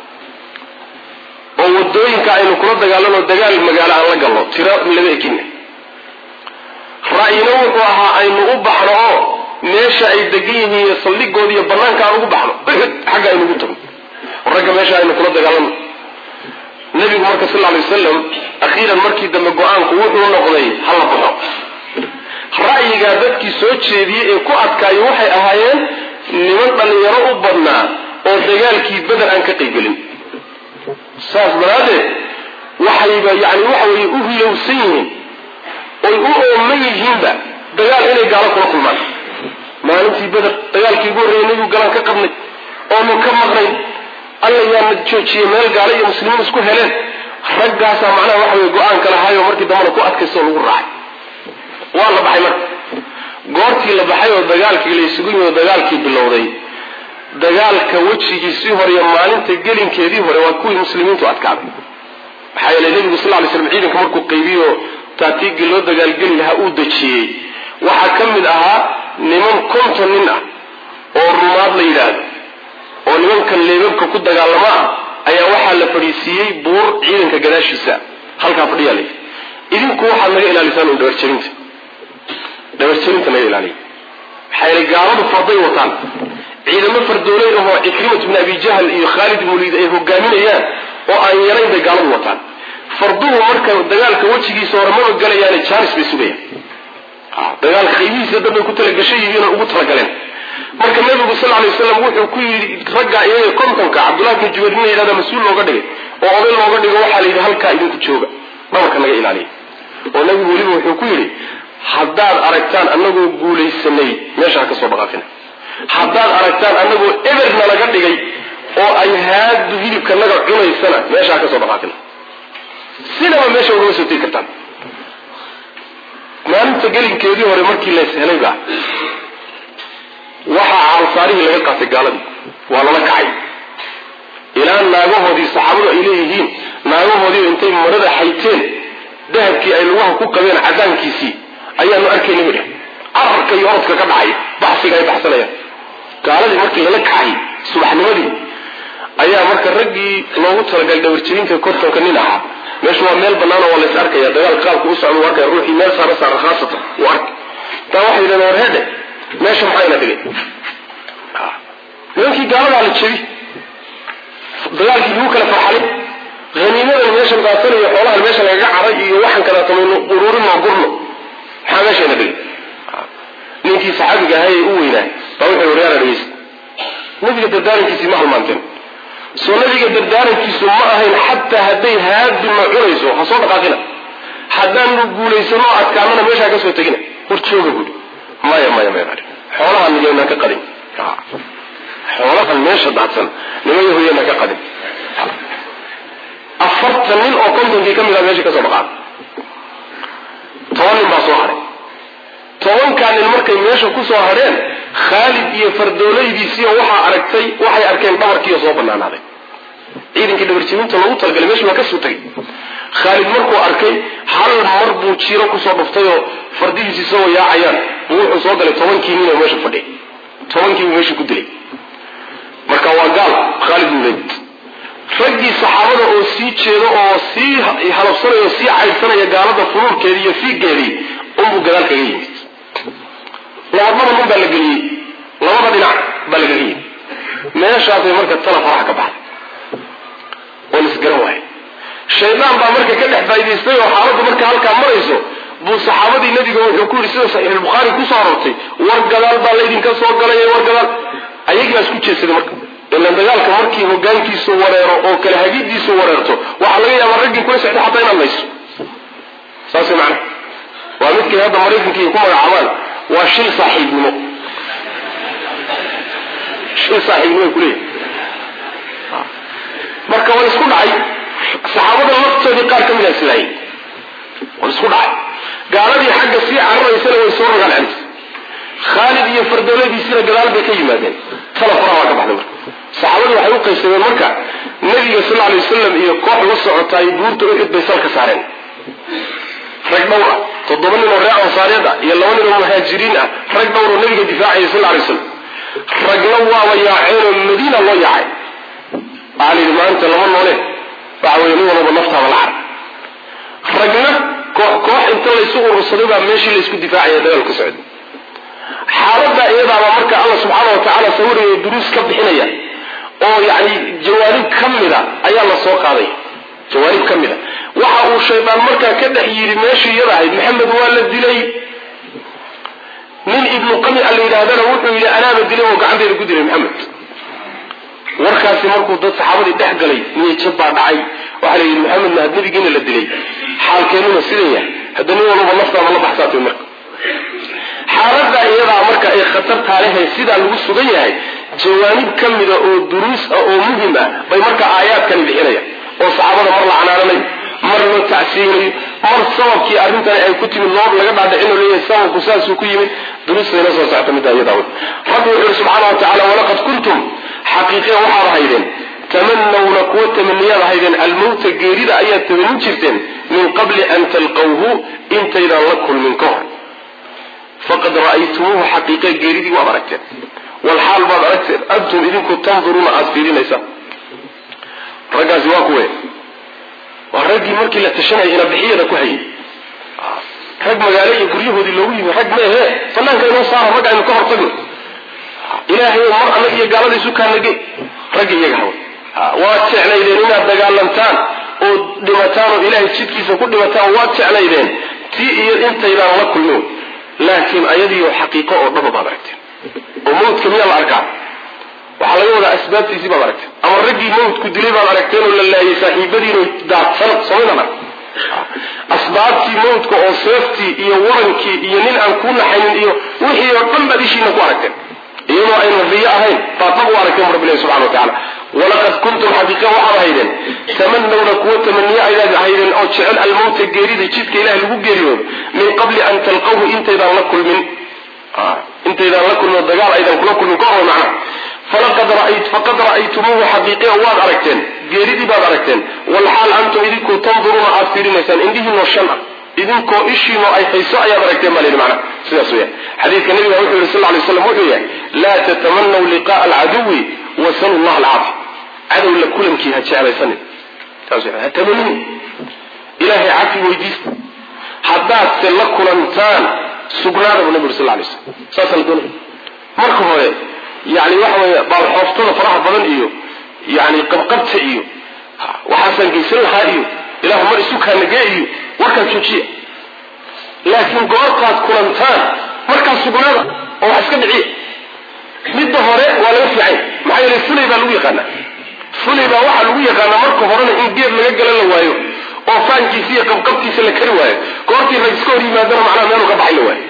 oo wadooyinka aynu kula dagaalano dagaal magaalo aan la galno tiro laba ekina ra'yina wuxuu ahaa aynu u baxno oo meesha ay degan yihiin iyo saldhigooda iyo banaanka aan ugu baxno uxud xagga aynu ugu tagno ragga meesha aynu kula dagaalano nabigu marka sal lay wasalam akhiiran markii dambe go-aanku wuxuu noqday hala baxo ra'yigaa dadkii soo jeediyey ee ku adkaayo waxay ahaayeen niman dhallinyaro u badnaa oo dagaalkii beder aan ka qaybgelin saas daraaddeed waxayba yani waxa weeye u hilowsan yihiin oy u ooman yihiinba dagaal inay gaalo kula kulmaan maalintii beder dagaalkii ugu horreeyay nebigu galaan ka qabnay oonu ka maqnayn alla yaana joojiyey meel gaalo iyo muslimiin isku heleen raggaasaa macnaha waxa weye go-aanka lahaayo markii dambana ku adkaysto lagu raacay waa la baxay marka goortii la baxay oo dagaalkii la isugu yimi oo dagaalkii bilowday dagaalka wejigiisii hore iyo maalinta gelinkeedii hore waa kuwii muslimiintu adkaaday maxaa yeele nebigu sal lay slam ciidanka markuu qaybiyo taatiigii loo dagaalgeli lahaa uu dejiyey waxaa ka mid ahaa niman konton nin ah oo rumaad la yidhaahdo oo nimankan leebabka ku dagaalamo ah ayaa waxaa la fadhiisiiyey buur ciidanka gadaashiisa halkaa fadhiyaa la idinku waxaad naga ilaalisaan un dhabarjerinta dhabarjerinta naga ilaaliya maxaa yeele gaaladu farday wataan ciidamo fardooley ahoo cikrimat bni abi jahl iyo khaalid ibn waliid ay hogaaminayaan oo aan yarayn bay gaaladu wataan farduhu marka dagaalka wejigiisa hore maba galayaane jaanis bay sugayaan dagaalka qaybihiisa dad bay ku talagashay yihiinoo ugu talagaleen marka nabigu sal lay waslam wuxuu ku yidhi ragga iyaga kontonka cabdullahi bni jubayr nin la yidhahda mas-uul looga dhigay oo oday looga dhigo waxaa la yidhi halkaa idinku jooga dhabarka naga ilaaliya oo nabigu weliba wuxuu ku yidhi haddaad aragtaan anagoo guulaysanay meesha ha ka soo dhaqaaqina haddaad aragtaan anagoo eberna laga dhigay oo ay haadu hilibka naga cunaysana meesha ha ka soo dhaqaaqina sinaba meesha ugama soo tegi kartaan maalinta gelinkeedii hore markii lays helayba waxaa caalsaarihii laga qaatay gaaladii waa lala kacay ilaa naagahoodii saxaabadu ay leeyihiin naagahoodiiba intay marada xayteen dahabkii ay lugaha ku qabeen cadaankiisii ayaanu arkayna midha cararka iyo orodka ka dhacay baxsiga ay baxsanayaan gaaladii markii lala kacay subaxnimadii ayaa marka raggii loogu talagalay dhabarjebinka kortonka nin ahaa meeshu waa meel bannaan oo waa lays arkaya dagaal qaabku u socda u arkaya ruuxii meel saara saara khaasatan uu arkay taa waxay yidhahdeen war heedhe meesha maxaa ina dhigay nimankii gaaladaa la jebi dagaalkii lagu kala farxalay haniimadan meeshan daasanayo xoolahan meesha lagaga caray iyo waxaan kalaatamayno ururinoo gurno maxaa meesha ina dhigay ninkii saxaabiga ahaa ee u weynaa baa wuxuu waryaara dhegeysta nabiga dardaarankiisii ma halmaanteen soo nabiga dardaarankiisu ma ahayn xataa hadday haaduna cunayso ha soo dhaqaaqina haddaanu guulaysano adkaanana meeshaa ka soo tegina war jooga buuri maya maya maya xoolahan nimaynaan ka qadin xoolahan meesha daadsan nima yahuuyanaan ka qadin afartan nin oo kontonkii ka mid a meesha ka soo dhaqaaqay toban nin baa soo hadhay tobankaa nin markay meesha ku soo hadheen khaalid iyo fardoolaydiisiiyo waxaa aragtay waxay arkeen dhabarkiiyo soo banaanaaday ciidankii dhabarjebinta loogu talagalay meesha waa ka soo tegay khaalid markuu arkay hal mar buu jiiro kusoo dhuftay oo fardihiisi isagoo yaacayaan buu wuxuu soo galay tobankii nin oo meesha fadhiya tobankii buu meesha ku dilay marka waa gaal khaalid bin walid raggii saxaabada oo sii jeeda oo sii halabsanaya oo sii caydsanaya gaalada furuurkeedii iyo fiigeedii unbuu gadaal kaga yimid labadaba nin baa la geliyey labada dhinac baa lagaga yimid meeshaasay marka tala faraha ka baxday oo la isgaran waayo shaydaan baa marka ka dhex faa'idaystay oo xaaladdu marka halkaa marayso buu saxaabadii nabiga wuxuu ku yidhi sida saxiixulbukhaari kusoo arortay war gadaal baa laydinka soo galay war gadaal ayagii baa isku jeedsaday marka ilan dagaalka markii hogaankiisu wareero oo kale hagidiisu wareerto waxaa laga yaabaa raggii kula socday xataa inaad layso saas way macnaha waa midkay hadda maraykanka iyo ku magacaabaan waa shil saaxiibnimo shil saaxiibnimo ay kuleeyahay marka waa isku dhacay saxaabada laftoodii qaar ka mid a islaayay waa isku dhacay gaaladii xagga sii cararaysana way soo rogaan celis khaalid iyo fardooladiisina gadaal bay ka yimaadeen tala faraha waa ka baxday marka saxaabadu waxay u qaybsameen marka nabiga sal alay wasalam iyo koox la socotaay buurta uxud bay salka saareen rag dhowr ah toddoba nin oo reer ansaareed ah iyo laba nin oo muhaajiriin ah rag dhowr oo nabiga difaacaya sal alay wasalam ragna waaba yaaceen oo madiina loo yaacay waxaa la yidhi maanta lama noole waxa weye nin walaba naftaaba la car ragna koox koox inta laysu urursaday baa meeshii laysku difaacaya dagaal ka socday xaaladda iyadaaba marka alla subxaana wa tacaala sawiraya duruus ka bixinaya oo yani jawaanib ka mida ayaa la soo qaaday jawaanib ka mida waxa uu shaydaan markaa ka dhex yidhi meeshii iyada ahayd maxamed waa la dilay nin ibnu qami a la yidhaahdana wuxuu yidhi anaaba dilay oo gacanteyda ku dilay maxamed warkaasi markuu dad saxaabadii dhex galay niyajab baa dhacay waxaa la yidhi maxamedna had nabigiina la dilay xaalkeenuna sidan yahay hadda nin walba naftaada la baxsaatay marka xaaladda iyadaa marka ay khatartaa lehe sidaa lagu sugan yahay jawaanib ka mida oo duruus ah oo muhim ah bay marka aayaadkani bixinaya oo saxaabada mar la canaananayo mar loo tacsiinayo mar sababkii arrintani ay ku timid loo laga dhaadhicin oo leeyahay sababku saasuu ku yimid duruustayna soo socta middaa iyadaa rabbi wuxuu yihi subxaana wa tacala walaqad kuntum xaqiiqiya waxaad ahaydeen tamanawna kuwa tamaniyaad ahaydeen almowta geerida ayaad tamanin jirteen min qabli an talqawhu intaydaan la kulmin ka hor faqad ra'aytumuuhu xaqiiqa geeridii waad aragteen walxaal baad aragteen antum idinku tanduruuna aada fiirinaysaan raggaasi waa kuwe waa raggii markii la tashanaya inabixiyada ku hayay rag magaalo iyo guryahoodii loogu yimi rag meehe banaanka inoo saara rag aynu ka hortagno ilaahay mar anag iyo gaalada isu kaanage ragga iyaga hawa waad jeclaydeen inaad dagaalantaan oo dhimataan oo ilaahay jidkiisa ku dhimataan waad jeclaydeen tii iyo intaydaan la kulmin laakiin ayadiioo xaqiiqo oo dhaba baad aragteen oo mawdka miyaa la arkaa waxaa laga wadaa asbaabtiisii baad aragteen ama raggii mawdku dilay baad aragteen oo la laayay saaxiibadiino daadsan somaydan arg asbaabtii mawdka oo seeftii iyo warankii iyo nin aan kuu naxaynin iyo wixii oo dhan baad ishiina ku aragteen iyadoo aynan riyo ahayn baad dhab u aragteen bu rabbilahi subxana wa tacala walaqad kuntum xaqiiqa waxaad ahaydeen tamanawna kuwa tamaniye ayaad ahaydeen oo jecel almowta geerida jidka ilaah lagu geeriyoodo min qabli an talqawhu intaydaan la kulmin intaydaan la kulmin oo dagaal aydan kula kulmin ka hor macna falaqad faqad ra'aytumuuhu xaqiiqiya waad aragteen geeridii baad aragteen walxaal antum idinku tanduruuna aad fiirinaysaan indhihiinoo shan ah idinkoo ishiinoo ay hayso ayaad aragteen baa layidhi macna sidaas weya xadiidka nabiga wuxuu yihi sal ly slam wuxuu yahay laa tatamanaw liqa'a alcaduwi wasalu llah alcaafi cadow la kulankii ha jeclaysanin saas ha tamanin ilaahay cafi weydiista haddaadse la kulantaan sugnaada bu nabi uri sal lay slam saasa la doonaya marka hore yani waxa weeye baalxooftada faraha badan iyo yani qabqabta iyo waxaasaan geysan lahaa iyo ilahu mar isu kaanagee iyo warkaas joojiya laakiin goortaad kulantaan markaas sugnaada oo wax iska dhiciya midda hore waa laga fiicay maxaa yeele fulay baa lagu yaqaanaa fulay baa waxaa lagu yaqaanaa marka horena in geed laga gala la waayo oo faankiisa iyo qabqabtiisa la kari waayo goortii rag iska hor yimaadana macnaha meelu ka baxay la waayo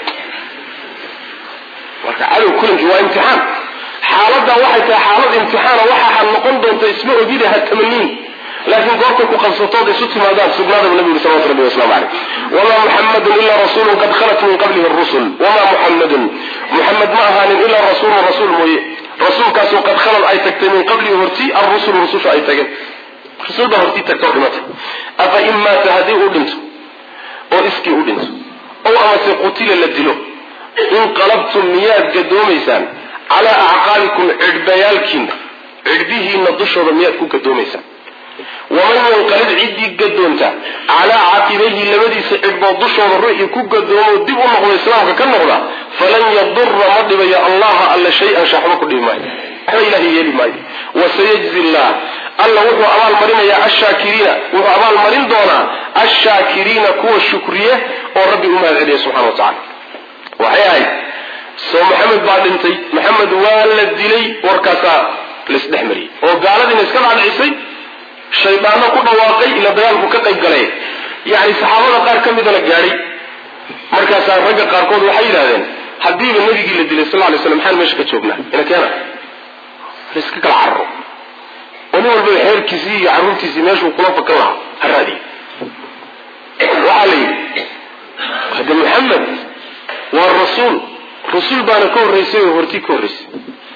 marka cadow kulankii waa imtixaan xaaladda waxay tahay xaalad imtixaana waxaa noqon doonta isma ogida ha tamaniin laakiin goortay ku qabsatood isu timaadaan sugnaadaba nabi yuri salawatu rabbi waslamu caleyh wamaa muxamadun ilaa rasuulun qad khalat min qablihi rusul wamaa muxamadun muxamed ma ahaanin ilaa rasuulun rasuul mooye rasuulkaasoo qad khalad ay tagtay min qablihi horti arrusul rususha ay tageen rasuul baa hortii tagta oo dhimatay afa in maata haddii uu dhinto oo iskii u dhinto ow amase qutila la dilo inqalabtum miyaad gadoomaysaan calaa acqaabikum cidhbayaalkiina cidhbihiina dushooda miyaad ku gadoomaysaan waman yanqalib ciddii gadoonta calaa caqibayhi labadiisa cidhbood dushooda ruuxii ku gadoomo dib u noqdo islaamka ka noqda falan yadura ma dhibayo allaha alla shay-an shaxba ku dhibi maayo waxba ilahay yeeli maayo wasayajzi llah alla wuxuu abaalmarinayaa ashaakiriina wuxuu abaalmarin doonaa ashaakiriina kuwa shukriye oo rabbi u mahad celiya subxana wa tacala waxay ahayd soo maxamed baa dhintay maxamed waa la dilay warkaasaa laisdhex mariyey oo gaaladiina iska dhacdhicisay shaydaano ku dhawaaqay ila dagaalku ka qayb galay yani saxaabada qaar ka midana gaadhay markaasaa ragga qaarkood waxay yidhahdeen haddiiba nabigii la dilay sal lay slam maxaan meesha ka joognaa ina keena laiska kala cararo oo nin walbaba xeerkiisii iyo carruurtiisii meeshuu kula fakan lahaa ha raadiy waxaa la yidhi hadde maxamed waa rasuul rasuul baana ka horraysay oo hortii ka horraysay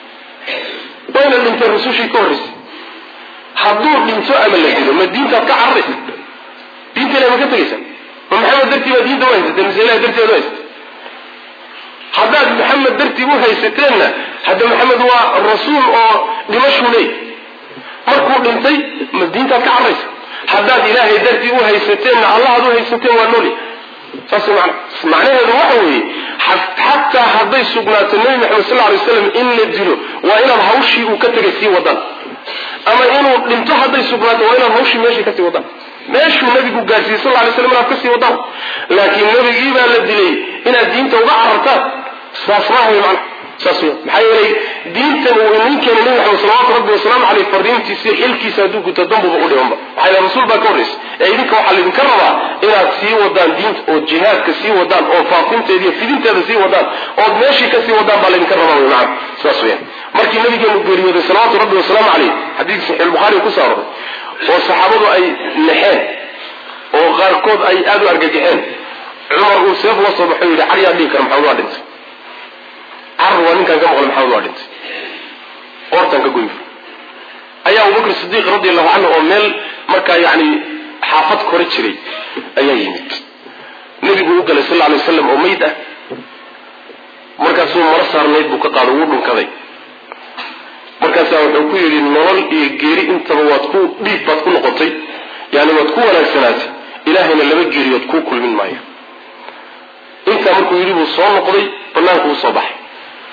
wayna dhintay rasushii ka horraysay hadduu dhinto ama la dilo ma diintaad ka cararaysa diinteena ma ka tegaysa ma maxamed dartii baa diinta u haysatee mise ilahi darteed u haysatee haddaad maxamed dartii u haysateenna hadda maxamed waa rasuul oo dhimashuu leey markuu dhintay ma diintaad ka cararaysa haddaad ilaahay dartii u haysateenna allahaad u haysateen waa nooli saas man macnaheedu waxa weeye xataa hadday sugnaato nebi maxamed sal lay slam in la dilo waa inaad hawshii uu ka tegay sii wadaan ama inuu dhinto hadday sugnaato waa inaad hawshii meeshii kasii wadaan meeshuu nabigu gaarsiiyey sal lay slam inaad kasii wadaan laakiin nebigii baa la dilay inaad diinta uga carartaan saas maaha man saas w maxaa yeelay diintan uu inin keenay nebi maxamed salawatu rabbi wasalaamu caleyh fariintiisi xilkiisa hadduu guto dambuba u dhimanba maxaa yeele rasuul baa ka horraysa ee idinka waxaa laydinka rabaa inaad sii wadaan diinta ood jihaadka sii wadaan oo faafinteeda iyo fidinteeda sii wadaan ood meeshii ka sii wadaan baa laydinka rabaa wy macana saas weyaan markii nabigeenu geeriyooday salawaatu rabbi wasalaamu caleyh xadiidka saxiixulbukhaari ku soo aroray oo saxaabadu ay naxeen oo qaarkood ay aada u argagaxeen cumar uu seef la soo baxo yidhi caryaa dhihi kara maxamed waa dhintay car waa ninkaan ka maqlay maxamed waa dhintay oortaan ka goyn ayaa abubakr sidiiq radi allahu canhu oo meel markaa yani xaafad kore jiray ayaa yimid nebigu u galay sal lla alay waslam oo mayd ah markaasuu maro saarnayd buu ka qaado wuu dhunkaday markaasaa wuxuu ku yidhi nolol iyo geeri intaba waad ku dhiig baad ku noqotay yani waad ku wanaagsanaatay ilaahayna laba geeriyood kuu kulmin maayo intaa markuu yidhi buu soo noqday banaanku u soo baxay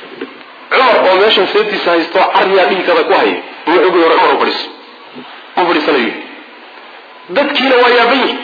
cumar oo meeshan seetiisa haysto caryaa dhiigkada ku haya wuxuu gu hore cumar u fadhiiso u fadhiisanayo dadkiina waa yaaban yihi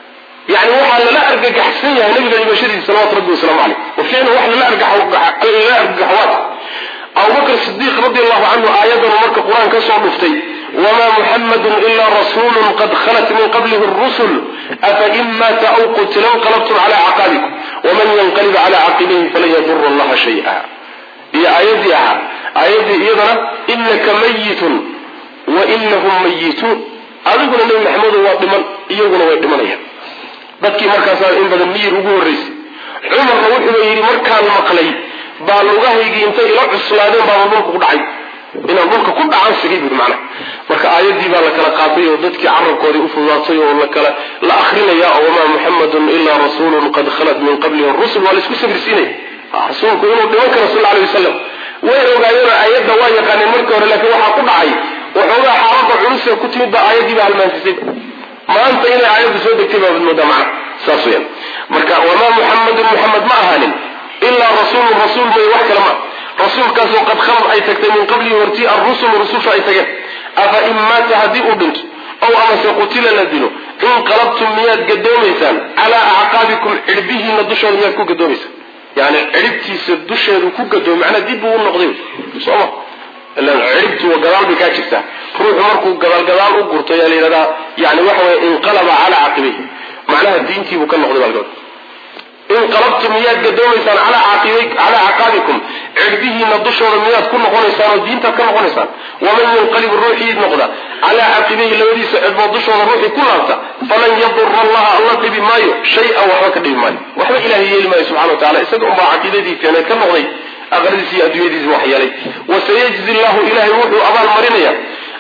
yani waxaa lala argagaxsan yahay nabiga dhimashadiisa salawatu rabbi wasalaamu caleyh wa ficlan wax lala argagaxwaad abubakr sidiiq radi allahu canhu aayadanu marka qur-aan ka soo dhuftay wamaa muxamadun ilaa rasuulun qad khalat min qablihi rusul afa in maata aw qutila inqalabtum cala caqaabikum waman yanqalib cala caqibayhi falan yadura allaha shaya iyo aayadii ahaa aayadii iyadana inaka mayitun wa inahum mayituun adiguna nebi maxamedo waa dhiman iyaguna way dhimanayaan dadkii markaasaa in badan miyir ugu horraysay cumarna wuxuuba yidhi markaan maqlay baa lugahaygii intay ila cuslaadeen baaba dhulka ku dhacay inaan dhulka ku dhacan sigay bui macnaha marka aayadii baa la kala qaatay oo dadkii carabkoodii u fududaatay oo lakala la akrinaya oo wamaa muxamadun ilaa rasuulun qad khalat min qablihi rusul waa laisku sabirsiinaya rasuulku inuu dhiman karo sal alay wasalam way ogaayeen aayadda waa yaqaaneen markii hore laakiin waxaa ku dhacay waxoogaa xaalada culuse ku timid baa aayadii baa halmaansisay maanta inay aayaddu soo degtay baabad moodaa macna saas weyaan marka wamaa muxamadun muxamed ma ahaanin ilaa rasuulun rasuul may wax kale ma rasuulkaasoo qad khalad ay tagtay min qablihi hortii arrusulu rususha ay tageen afa in maata haddii uu dhinto ow amase qutila la dilo inqalabtum miyaad gadoomaysaan calaa acqaabikum cidhbihiina dushooda miyaad ku gadoomaysaan yani cidhibtiisa dusheedu ku gadoomy macnaa dib buu u noqday sooma ilan cidhibtu gadaal bay kaa jirtaa ruuxu markuu gadaal gadaal u gurto ayaa la yidhahdaa yani waxa weye inqalaba calaa caqibayhi macnaha diintiibuu ka noqday baa laga inqalabtum miyaad gadoomaysaan calaa caqaabikum cidhbihiina dushooda miyaad ku noqonaysaan oo diintaad ka noqonaysaan waman yanqalib ruuxii noqda calaa caqibayhi labadiisa cidhbood dushooda ruuxii ku laabta falan yadura allaha alla dhibi maayo shay-an waxba ka dhibi maayo waxba ilahay yeeli maayo subxana wa tacala isaga unbaa caqiidadii fiicneed ka noqday aqradiisi iyo adduunyadiisi wax yeelay wasayajzi llahu ilahay wuxuu abaal marinaya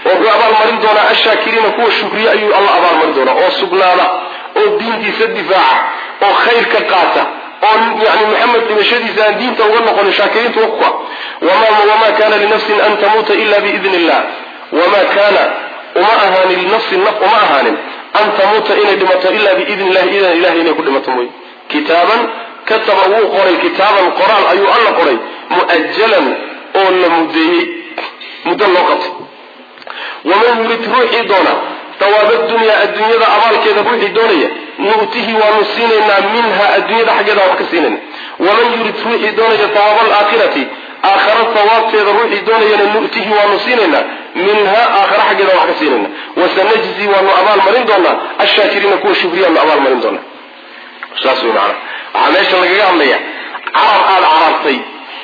oo wuxuu abaalmarin doonaa ashaakiriina kuwa shukriye ayuu alla abaalmarin doonaa oo sugnaada oo diintiisa difaaca oo khayrka qaata oo yani maxamed dhimashadiisa aan diinta uga noqonin shaakiriinta wakua wamaa kana linafsin an tamuuta ila biidn illah wamaa kaana uma ahaanin linafsin naf uma ahaanin an tamuuta inay dhimato ila biidn illahi idan ilahay inay ku dhimato mooye kitaaban kataba wuu qoray kitaaban qoraal ayuu alla qoray mu'ajalan oo la mudeeyey muddo loo qabtay waman yurid ruuxii doona dawaaba dunyaa adduunyada abaalkeeda ruuxii doonaya nu'tihi waanu siinaynaa minha adduunyada xaggeeda wax ka siinayna waman yurid ruuxii doonaya dawaaba alaakhirati aakhara sawaabteeda ruuxii doonayana nu'tihi waanu siinaynaa minha aakhara xaggeeda wax ka siinayna wasanajzi waanu abaalmarin doonaa ashaakiriina kuwa shukriyaanu abaalmarin doonaa saas wey maana waxaa meesha lagaga hadlaya carab aada carartay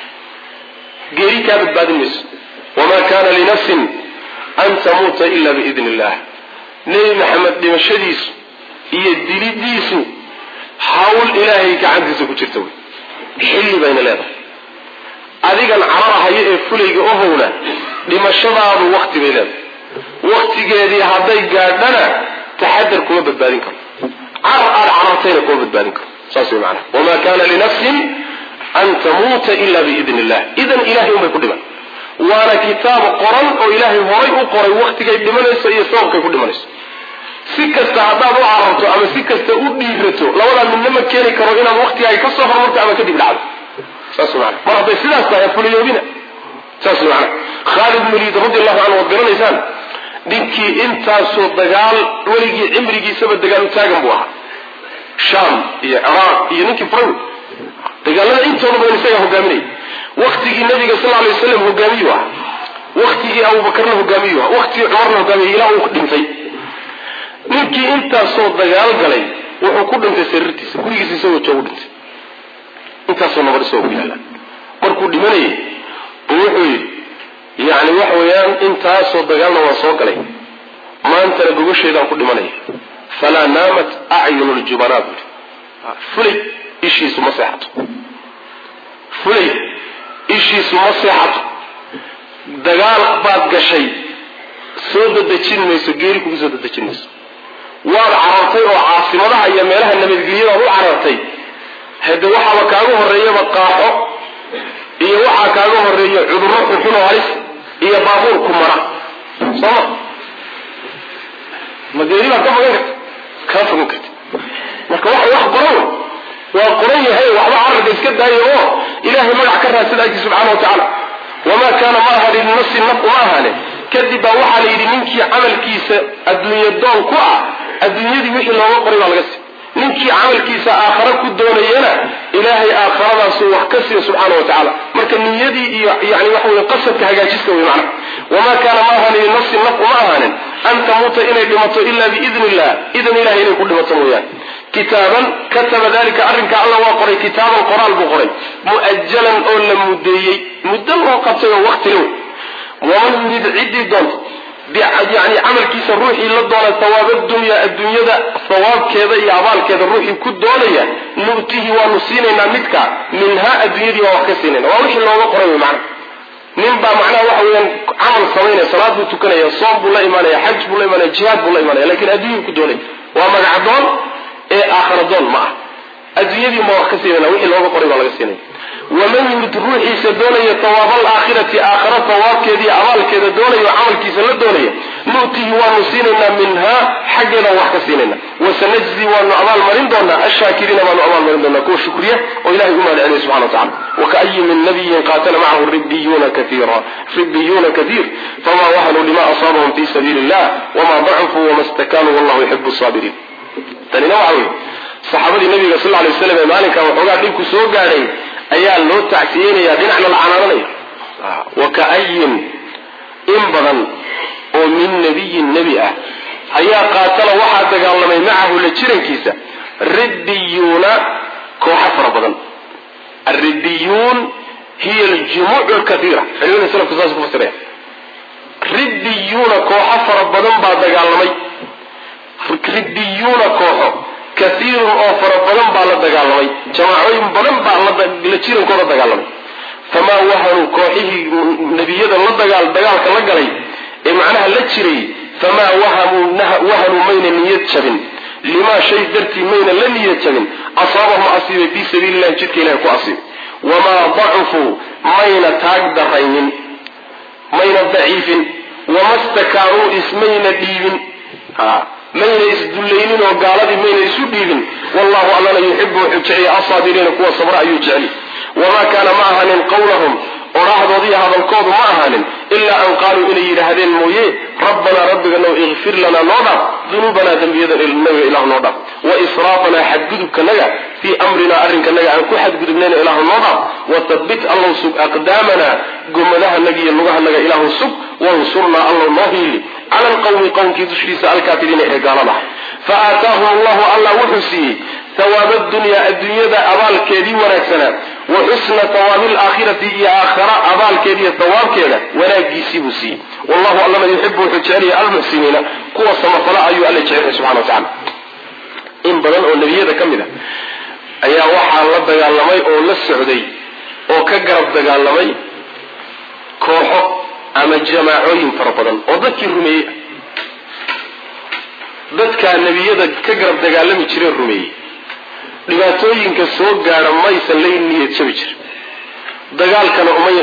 geeri kaa badbaadin mayso wamaa kana linafsin an tamuuta ila biidn illah nebi maxamed dhimashadiisu iyo dilidiisu hawl ilaahay gacantiisa ku jirta wey xilli bayna leedahay adigan cararahaya ee fulayga ohowna dhimashadaadu wakti bay leedahay waktigeedii hadday gaadhana taxadar kuma badbaadin karo carar aada carartayna kuma badbaadin karo saas way maanaa wamaa kana linafsin an tamuuta ila biidn illah idan ilahay unbay ku dhiman waana kitaab qoran oo ilaahay horay u qoray waktigay dhimanayso iyo sababkay ku dhimanayso si kasta haddaad u cararto ama si kasta u dhiirato labadaa midna ma keeni karo inaad waktiga ay ka soo hormarto ama kadib dhacdo saas maana mar hadday sidaas tahay fuliyoobina saas maana khaalid muliid radi allahu canhu waad garanaysaan ninkii intaasoo dagaal weligii cimrigiisaba dagaal u taagan buu ahaa sham iyo ciraaq iyo ninkii fran dagaalada intooda badan isagaa hogaaminaya waktigii nabiga sal alay waslam hogaamiyu ah waktigii abubakarna hogaamiyu ah waktigii cumarna hogaamiya ilaa uu dhintay ninkii intaasoo dagaal galay wuxuu ku dhintay sariirtiisa gurigiisa isagoo joogu dhintay intaasoo nabad isagoo ku yaala markuu dhimanayay buu wuxuu yidhi yani waxa weeyaan intaasoo dagaalna waan soo galay maantana gogosheedaan ku dhimanaya falaa naamat acyunu ljubanaa buu yidhi fulay ishiisu ma seexato fulay ishiisu ma seexato dagaal baad gashay soo dadejin mayso geeri kugu soo dadejin mayso waad carartay oo caasimadaha iyo meelaha nabadgelyadaad u carartay hade waxaaba kaaga horeeyaba qaaxo iyo waxaa kaaga horeeya cudurro xunxun oo halis iyo baabuur ku mara sooma ma geeri baad ka fogan karta kama fogan karti marka waxa wax qoran waa qoran yahay waxba cararka iska daaya oo ilaahay magac ka raadsada ajri subxaana wa tacaala wamaa kaana ma aha linafsi naf uma ahaane kadib baa waxaa la yidhi ninkii camalkiisa adduunye doon ku ah adduunyadii wixii looga qoray baa laga sii ninkii camalkiisa aakhare ku doonayana ilaahay aakharadaasuu wax ka siiya subxaana wa tacaala marka niyadii iyo yani waxa wey qasadka hagaajista wey macna wamaa kaana ma ahaani linafsin naf uma ahaanin an tamuuta inay dhimato ila biidni illah idan ilahay inay ku dhimato mooyaane kitaaban kataba dalika arrinka alla waa qoray kitaaban qoraal buu qoray mu'ajalan oo la mudeeyey muddo loo qabtay oo wakti low waman yurid ciddii doonta yani camalkiisa ruuxii la doona hawaaba dunya adduunyada hawaabkeeda iyo abaalkeeda ruuxii ku doonaya nu'tihi waanu siinaynaa midka minhaa adduunyadii waa wax ka siinayna waa wixii looga qoray wey macna nin baa macnaha waxa weeyaan camal samaynaya salaad buu tukanaya soom buu la imaanaya xaj buu la imaanaya jihaad buu la imaanaya lakin adduunyuu ku doonaya waa magacadoon ee aakharadoon ma ah adduunyadii ma wax ka siinayna wixii looga qoray baa laga siinaya waman yurid ruuxiisa doonaya tawaaba alaakhirati aakhara tawaabkeeda iyo abaalkeeda doonaya oo camalkiisa la doonaya nu'tihi waanu siinaynaa minhaa xaggeeda wax ka siinayna wasanajzi waanu abaalmarin doonaa ashaakiriina waanu abaalmarin doonaa kuwa shukriya oo ilahay u mahadceliya subxana wa tacala wakaayi min nabiyin qaatala macahu ribiyuuna kaiira ribiyuuna kaiir famaa wahanuu lima asaabahum fi sabiili illah wamaa dacufuu wama stakaanuu wallahu yuxibu saabiriin tanina waxa wey saxaabadii nabiga sal lay waslam ee maalinka waxoogaa dhibku soo gaadhay ayaa loo tacsiyeynaya dhinacna la canaananaya wakaayin in badan oo min nabiyin nebi ah ayaa qaatala waxaa dagaalamay macahu la jirankiisa ribbiyuuna kooxo fara badan alribbiyuun hiya aljumuuc lkaiira culimada salafku saas ku fasiraya ribbiyuuna kooxo fara badan baa dagaalamay ribbiyuuna kooxo kaiirun oo fara badan baa la dagaalamay jamaacooyin badan baa la jirankooda dagaalamay famaa wahanuu kooxihii nebiyada la dagaal dagaalka la galay ee macnaha la jiray famaa wahanuu mayna niyad jabin limaa shay dartii mayna la niyad jabin asaabahum asiibay fii sabiili llahi jidka ilahay ku asiibay wamaa dacufuu mayna taag daraynin mayna daciifin wama stakaanuu ismayna dhiibin mayna isdullaynin oo gaaladii mayna isu dhiibin wallahu allana yuxibu wuxuu jeceliya asaabiriina kuwa sabra ayuu jeceli wamaa kaana ma ahanin qawlahum odhaahdoodiiyo hadalkoodu ma ahaanin ilaa an qaaluu inay yidhaahdeen mooye rabbanaa rabbiganow ikfir lanaa noo dhaaf dunuubanaa dembiyadanaga ilahu noo dhaaf wa israafanaa xadgudubkanaga fii amrinaa arrinkanaga aan ku xadgudubnayna ilaahu noo dhaaf watabit allow sug aqdaamanaa gomadahanaga iyo lugahanaga ilaahu sug wansurnaa allow noo hiili cala alqawmi qowmkii dushiisa alkaafiriina ee gaalada fa aataahum allahu allah wuxuu siiyey hawaaba dunyaa adduunyada abaalkeedii wanaagsanaa wa xusna hawaabi alaakhirati iyo aakhara abaalkeediiyo hawaabkeeda wanaagiisii buu siiyey wallahu allana yuxibu wuxuu jecelaya almuxsiniina kuwa samafala ayuu alla jecelaya subxana wa tacala in badan oo nebiyada ka mid a ayaa waxaa la dagaalamay oo la socday oo ka garab dagaalamay kooxo ama jamaacooyin fara badan oo dadkii rumeeyey dadkaa nebiyada ka garab dagaalami jiree rumeeyey dhibaatooyinka soo gaadha maysan la niyad jabi jirin dagaalkana umay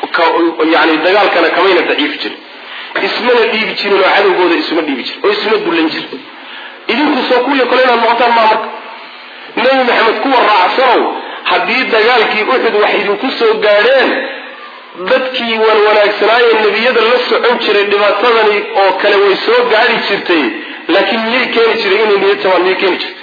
yani dagaalkana kamayna daciifi jirin ismana dhiibi jirin oo cadowgooda isuma dhiibi jirin oo isuma dullan jirin idinku soo kuwiyo kale inaad noqotaan maa marka nebi maxamed kuwa raacsanow haddii dagaalkii uxud wax idinku soo gaadheen dadkii wan wanaagsanaaye nebiyada la socon jiray dhibaatadani oo kale way soo gaadhi jirtay laakiin miyay keeni jiray inay niyad jabaan miyay keeni jirtay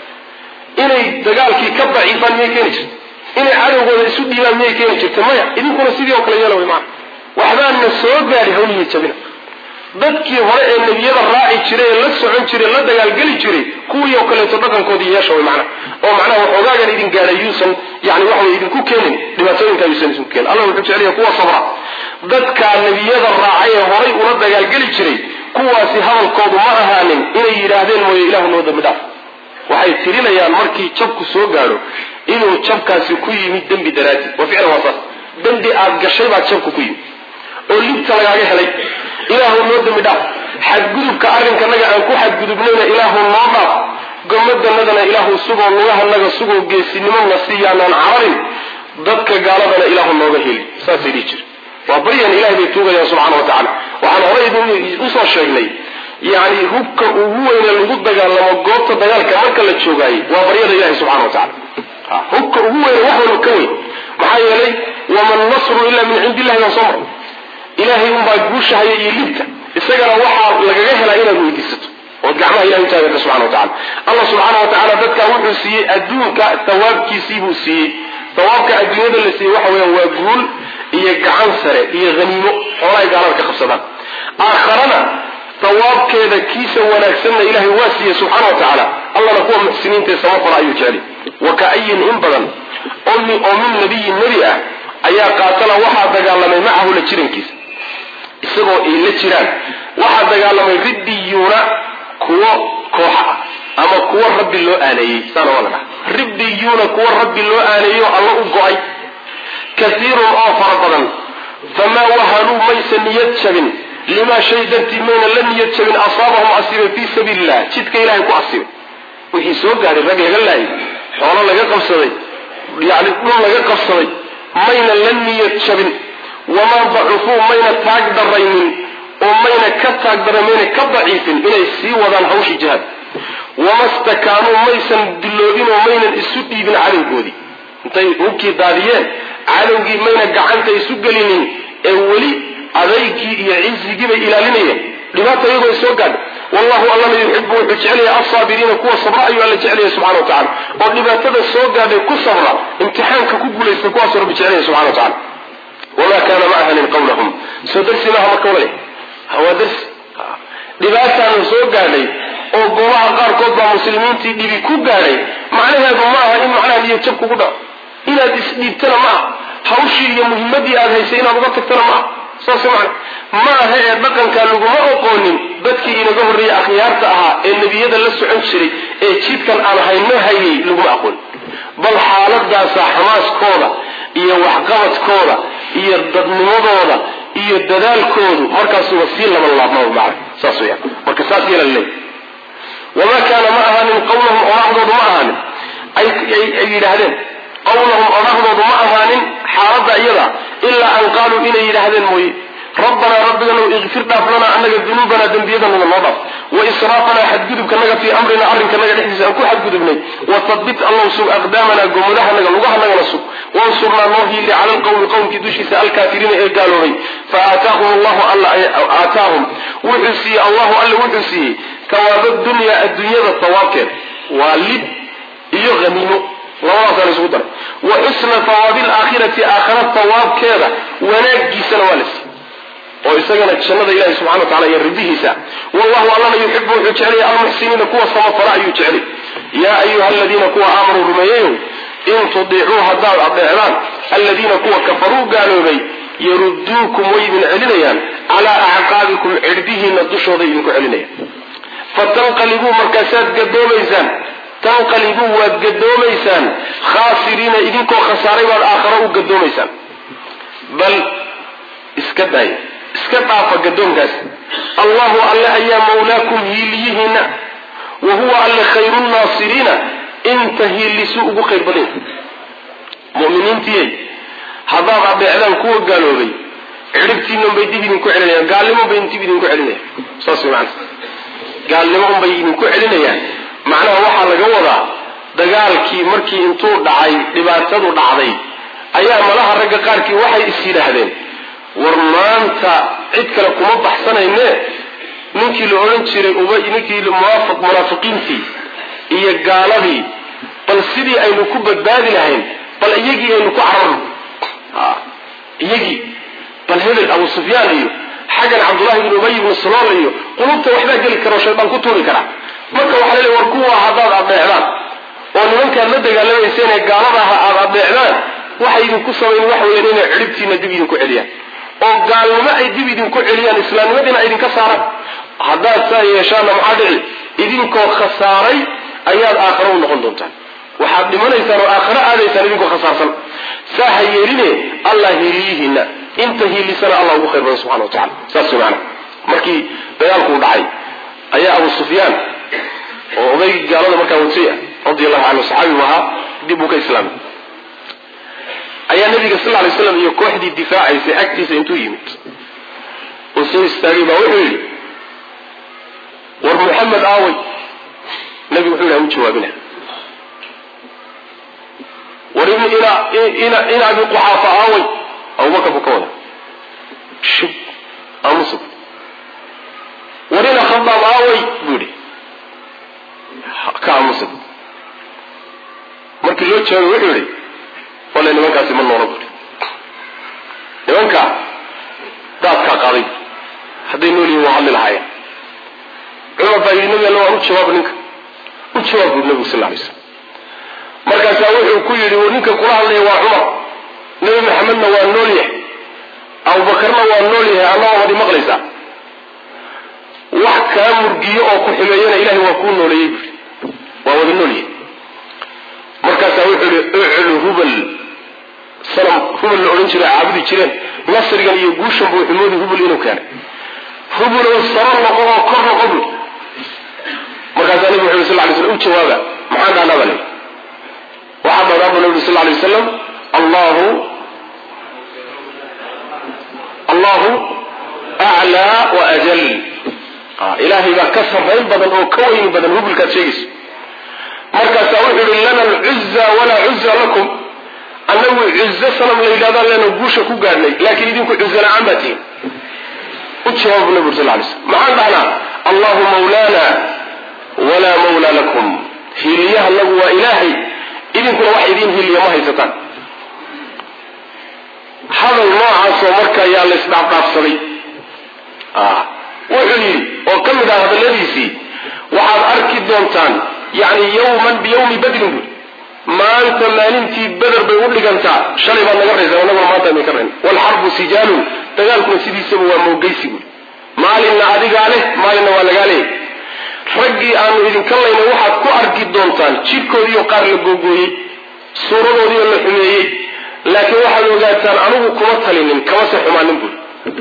inay dagaalkii ka daciifaan miyay keeni jirtay inay cadowgooda isu dhiibaan miyay keeni jirtay maya idinkuna sidii oo kale yeela way maana waxbaana soo gaadhi hawliya jabina dadkii hore ee nebiyada raaci jiray ee la socon jiray la dagaalgeli jiray kuwii oo kaleeto dhaqankoodii yeesha way macnaha oo macnaha waxoogaagan idin gaadhay yuusan yani waxa way idinku keenin dhibaatooyinkaa yuusan idinku keenin allah wuxuu jeceliya kuwa sabra dadkaa nebiyada raacay ee horay ula dagaalgeli jiray kuwaasi hadalkoodu ma ahaanin inay yidhaahdeen mooye ilahu noo dambi dhaaf waxay tirinayaan markii jabku soo gaadho inuu jabkaasi ku yimid dembi daraadi wa ficlan waa saas dembi aad gashay baad jabku ku yimid oo libta lagaaga helay ilaahu noo dembi dhaaf xadgudubka arrinkanaga aan ku xadgudubnayna ilaahu noo dhaaf gomadanadana ilaahu sugoo lugahanaga sugoo geesinimona siiyaanaan cararin dadka gaaladana ilaahu nooga heli saasay dhihi jira waa baryan ilahay bay tuugayaan subxana wa tacala waxaan horay idin usoo sheegnay yani hubka ugu weyne lagu dagaalamo goobta dagaalka marka la joogaayey waa baryada ilahi subxana wa tacala hubka ugu weyne wax walba ka weyn maxaa yeelay waman nasru ilaa min cindi illahi waan soo maray ilaahay unbaa guushahaya iyo libta isagana waxaa lagaga helaa inaad weydiisato ood gacmaha ilahay utaagata subxana wa tacala allah subxaana wa tacala dadkaa wuxuu siiyey adduunka thawaabkiisii buu siiyey thawaabka adduunyada la siiyey waxa weeyaan waa guul iyo gacan sare iyo haniimo xoolahay gaalada ka qabsadaan aakharana thawaabkeeda kiisa wanaagsanna ilaahay waa siiyey subxaana wa tacaala allana kuwa muxsiniintae samafala ayuu jeceli wa ka-ayin in badan oo min nabiyin nebi ah ayaa qaatala waxaa dagaalamay macahu la jirankiisa isagoo ay la jiraan waxaa dagaalamay riddiyuuna kuwo kooxa ah ama kuwo rabbi loo aaneeyey saana waa la dhaha riddiyuuna kuwo rabbi loo aaneeyo alla u go-ay kaiirun oo fara badan famaa wahanuu maysa niyad jabin limaa shay dartii mayna la niyad jabin asaabahum asiibay fii sabiili illah jidka ilahay ku asiibay wixii soo gaadhay rag laga laayay xoolo laga qabsaday yani dhul laga qabsaday mayna la niyad jabin wamaa dacufuu mayna taag daraynin oo mayna ka taag daran mayna ka daciifin inay sii wadaan hawshii jihaad wama stakaanuu maysan dilloobin oo maynan isu dhiibin cadowgoodii intay hubkii daadiyeen cadowgii mayna gacanta isu gelinin ee weli adaygii iyo cisigii bay ilaalinayeen dhibaata iyagoo ay soo gaadha wallahu allana yuxibu wuxuu jecelaya alsaabiriina kuwa sabra ayuu alla jecelaya subxana wa tacala oo dhibaatada soo gaadhay ku sabra imtixaanka ku guulaysta kuwaasuu rabbi jecelaya subxana wa tacala wamaa kaana ma ahanin qawlahum soo darsi maaha marka walale waa darsi dhibaataana soo gaadhay oo goobaha qaarkood baa muslimiintii dhibi ku gaadhay macnaheedu ma aha in macnaha niyo jab kugu dhaco inaad isdhiibtana ma aha hawshii iyo muhimadii aad haysay inaad uga tagtana ma aha saas macna ma aha ee dhaqankaa laguma oqoonin dadkii inaga horreeyey akhyaarta ahaa ee nebiyada la socon jiray ee jidkan aan hayno hayay laguma aqoon bal xaaladaasaa xamaaskooda iyo waxqabadkooda iyo dadnimadooda iyo dadaalkoodu markaasuba sii laban laabmaba macna saas weyaan marka saas yeela laleey wamaa kaana ma ahaanin qawlahum odhahdoodu ma ahaanin ay yidhaahdeen qawlahum odhahdoodu ma ahaanin xaaladda iyada ilaa an qaaluu inay yidhaahdeen mooye rabbanaa rabbiganow ikfir dhaaf lanaa annaga dunuubanaa dembiyadanaga noo dhaaf wa israafanaa xadgudubkanaga fii amrina arrinkanaga dhexdiisa aan ku xadgudubnay wahabbit allow sug aqdaamanaa gommadahanaga lugahanagana sug wansurnaa noo hiili cala alqawmi qowmkii dushiisa alkaafiriina ee gaaloobay fa aataahum allahu alla aataahum wuxuu siiyey allahu alla wuxuu siiyey tawaaba dunyaa adduunyada tawaabkeeda waa lib iyo haniimo labadaasaan isugu daray wa xusna tawaabi alaakhirati aakhara tawaabkeeda wanaagiisana waa la siiyey oo isagana jannada ilahi subxana wa tacala iyo ridihiisa wallahu allana yuxibu wuxuu jecelaya almuxsiniina kuwa samafala ayuu jecelay yaa ayuha aladiina kuwa aamanuu rumeeyayow in tudiicuu haddaad adeecdaan aladiina kuwa kafaruu gaaloobay yaruduukum way idin celinayaan calaa acqaabikum cirdihiina dushooday idinku celinayaan fatanqalibuu markaasaad gadoomaysaan tanqalibuu waad gadoomaysaan khaasiriina idinkoo khasaaray baad aakharo u gadoomaysaan bal iska daaya iska dhaafa gadoonkaas allahu alle ayaa mawlaakum hiiliyihiina wa huwa alle khayru nnaasiriina inta hiilisu ugu khayr badan muminiintiyey haddaad adeecdaan kuwa gaaloobay cidhibtiina unbay dib idinku celinayaan gaalnimo unbay dib idinku celinayaan saas way macana gaalnimo unbay idinku celinayaan macnaha waxaa laga wadaa dagaalkii markii intuu dhacay dhibaatadu dhacday ayaa malaha ragga qaarkii waxay is yidhaahdeen war maanta cid kale kuma baxsanayne ninkii la odhan jiray uba ninkii munaafiqiintii iyo gaaladii bal sidii aynu ku badbaadi lahayn bal iyagii aynu ku cararno iyagii bal hebel abu sufyaan iyo xaggan cabdullahi ibn ubay ibnu salool iyo qulubta waxbaa geli kara oo shaydaan ku tuuri kara marka waxaa laleey war kuwa haddaad adeecdaan oo nimankaad la dagaalamayseen ee gaalada aha aada adeecdaan waxay idinku samayn wax weeyaan inay cidhibtiina dib idinku celiyaan oo gaalnimo ay dib idinku celiyaan islaamnimadiina ay idinka saaraan haddaad saa yeeshaanna maxaa dhici idinkoo khasaaray ayaad aakharo u noqon doontaan waxaad dhimanaysaan oo aakharo aadaysaan idinkoo khasaarsan saa ha yeeline allah hiiliyihiina inta hiilisana allah ugu khayr badan subxana wa tacala saas way macana markii dagaalkuu dhacay ayaa abu sufyaan oo odaygii gaalada markaa watay ah radi allahu canhu saxaabigu ahaa dib uu ka islaamay ayaa nabiga sal lay slam iyo kooxdii difaacaysay agtiisa intuu yimid oo soo istaagay baa wuxuu yidhi war muxamed aaway nabigu wuxuu yidhi ha u jawaabina war ina abi quxaafa aaway abubakar buu ka wada shib aamusub war ina khadaab aaway buu yidhi ka aamusub markii loo jawaabay wuxuu yidhi wale nimankaasi ma noola buri nimanka daadkaa qaaday hadday nool yihin waa hadli lahaayeen cumar baa yidhi nabi alla waan u jawaab ninka u jawaab buri nabigu sal lay slam markaasaa wuxuu ku yidhi ninka kula hadlaya waa cumar nebi maxamedna waa nool yahay abubakarna waa nool yahay annagoo wadi maqlaysaa wax kaa murgiyo oo ku xumeeyana ilahay waa kuu nooleeyey buri waa wada nool yahay markaasaa wuxuu yihi uclu hubal sanam hubal la odhan jiray caabudi jireen nasrigan iyo guushan buu xumoodi hubul inuu keenay hubulow saro noqo oo kor noqo bui markaasaa nabigu wuxu yhi sal lay slam u jawaaba maxaan dhahnaa baa layidhi waxaa dhahnaa buu nabi sal lay wasalam allahu allahu aclaa wa ajal ilaahay baa ka sarrayn badan oo ka weyni badan hubulkaad sheegayso markaasaa wuxuu yihi lana alcuza walaa cuza lakum annagu cuzo sanam la yidhahdaan leena guusha ku gaadhnay laakiin idinku cuzo la-aan baa tihin u jawaabu nabi ur sal lay slm maxaan dhahnaa allahu mawlaana walaa mawla lakum hiiliyaha nagu waa ilaahay idinkuna wax idiin hiiliya ma haysataan hadal noocaasoo marka ayaa la isdhaafdhaafsaday wuxuu yidhi oo ka mid ah hadalladiisii waxaad arki doontaan yani yawman biyawmi badrin bui maanta maalintii beder bay u dhigantaa shalay baad naga raysa anaguna maanta idinka rayn waalxarbu sijaalun dagaalkuna sidiisaba waa moogeysi bui maalinna adigaa leh maalinna waa lagaa leeyay raggii aanu idinka layna waxaad ku arki doontaan jidhkoodiiyo qaar la googooyey suuradoodiioo la xumeeyey laakiin waxaad ogaataan anigu kuma talinin kamase xumaanin bui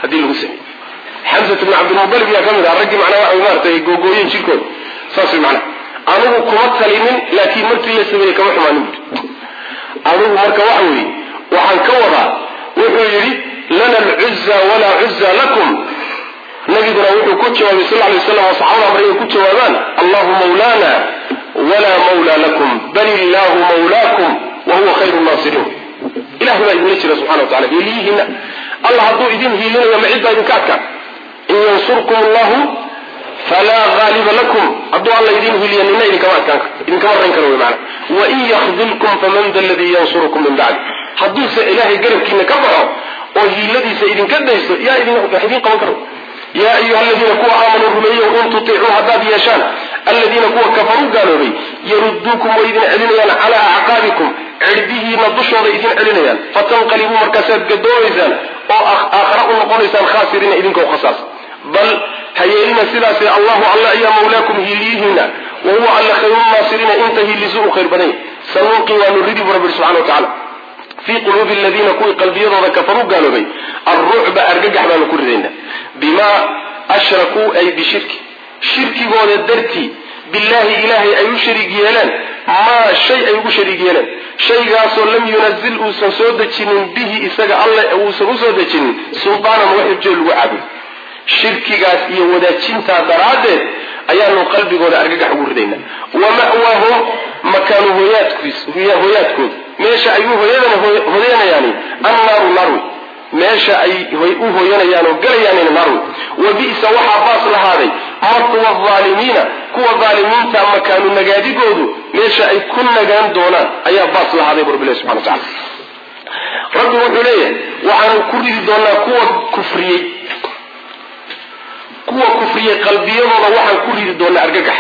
haddii lagu sameey xamsat bn cabdilmubalib yaa ka mid ah raggii macnaa waxa maaratay googooyeen jirkooda saas way macnaha anigu kuma talinin laakiin markii la sameeyey kama xumaanin buri adigu marka waxa weeye waxaan ka wadaa wuxuu yidhi lana alcuza walaa cuza lakum nabiguna wuxuu ku jawaabay sal lay waslam oo saxaabada amray ay ku jawaabaan allahu mawlana walaa mawla lakum bal illaahu mawlaakum wa huwa khayru naasiriin ilahay baa idinla jira subxana wa tacala hiiliyihiina allah hadduu idin hiilinayo ma cid baa idinka adkaan in yansurkum allahu falaa haaliba lakum hadduu alla idin hiliya nina idinkama adkaan karo idinkama rayn karo wy maana wain yakdilkum faman da ladii yansurukum min bacdi hadduuse ilaahay garabkiina ka baxo oo hiiladiisa idinka dayso yaa wax idin qaban karo yaa ayuha aladiina kuwa aamanuu rumeeyo in tutiicuu haddaad yeeshaan aladiina kuwa kafaruu gaaloobay yaruduukum way idin celinayaan calaa acqaabikum cirdihiina dushooda idin celinayaan fatanqalibuu markaasaad gadoomaysaan oo aakhara u noqonaysaan khaasiriina idinkoo khasaas bal hayeelina sidaasee allahu alla ayaa mawlaakum hiiliyihiina wa huwa alla khayrunaasiriina inta hiilisu u khayr badanya sanuuqi waanu ridi bu rabbi subxana wa tacala fii quluubi aladiina kuwii qalbiyadooda kafaruu gaaloobay alrucba argagax baanu ku ridaynaa bimaa ashrakuu ay bishirki shirkigooda dartii billaahi ilaahay ay u shariig yeeleen maa shay ay ugu shariig yeeleen shaygaasoo lam yunazil uusan soo dejinin bihi isaga alle uusan usoo dejinin sultaanan wax hujjo lagu caabudo shirkigaas iyo wadaajintaa daraaddeed ayaanu qalbigooda argagax ugu ridaynaa wa ma'waahum makaanu hoyaadkooda meesha ay u hoyanayaani annaaru naarwi meesha ay u hoyanayaan oo galayaanina naarwi wa bi'sa waxaa baas lahaaday matwa aalimiina kuwa aalimiinta makaanu nagaadigoodu meesha ay ku nagaan doonaan ayaa baas lahaaday bu rabbilahi subxana wa tacala rabbi wuxuu leeyahay waxaanu ku ridi doonaa kuwa kufriyey kuwa kufriyey qalbiyadooda waxaan ku ridi doonaa argagax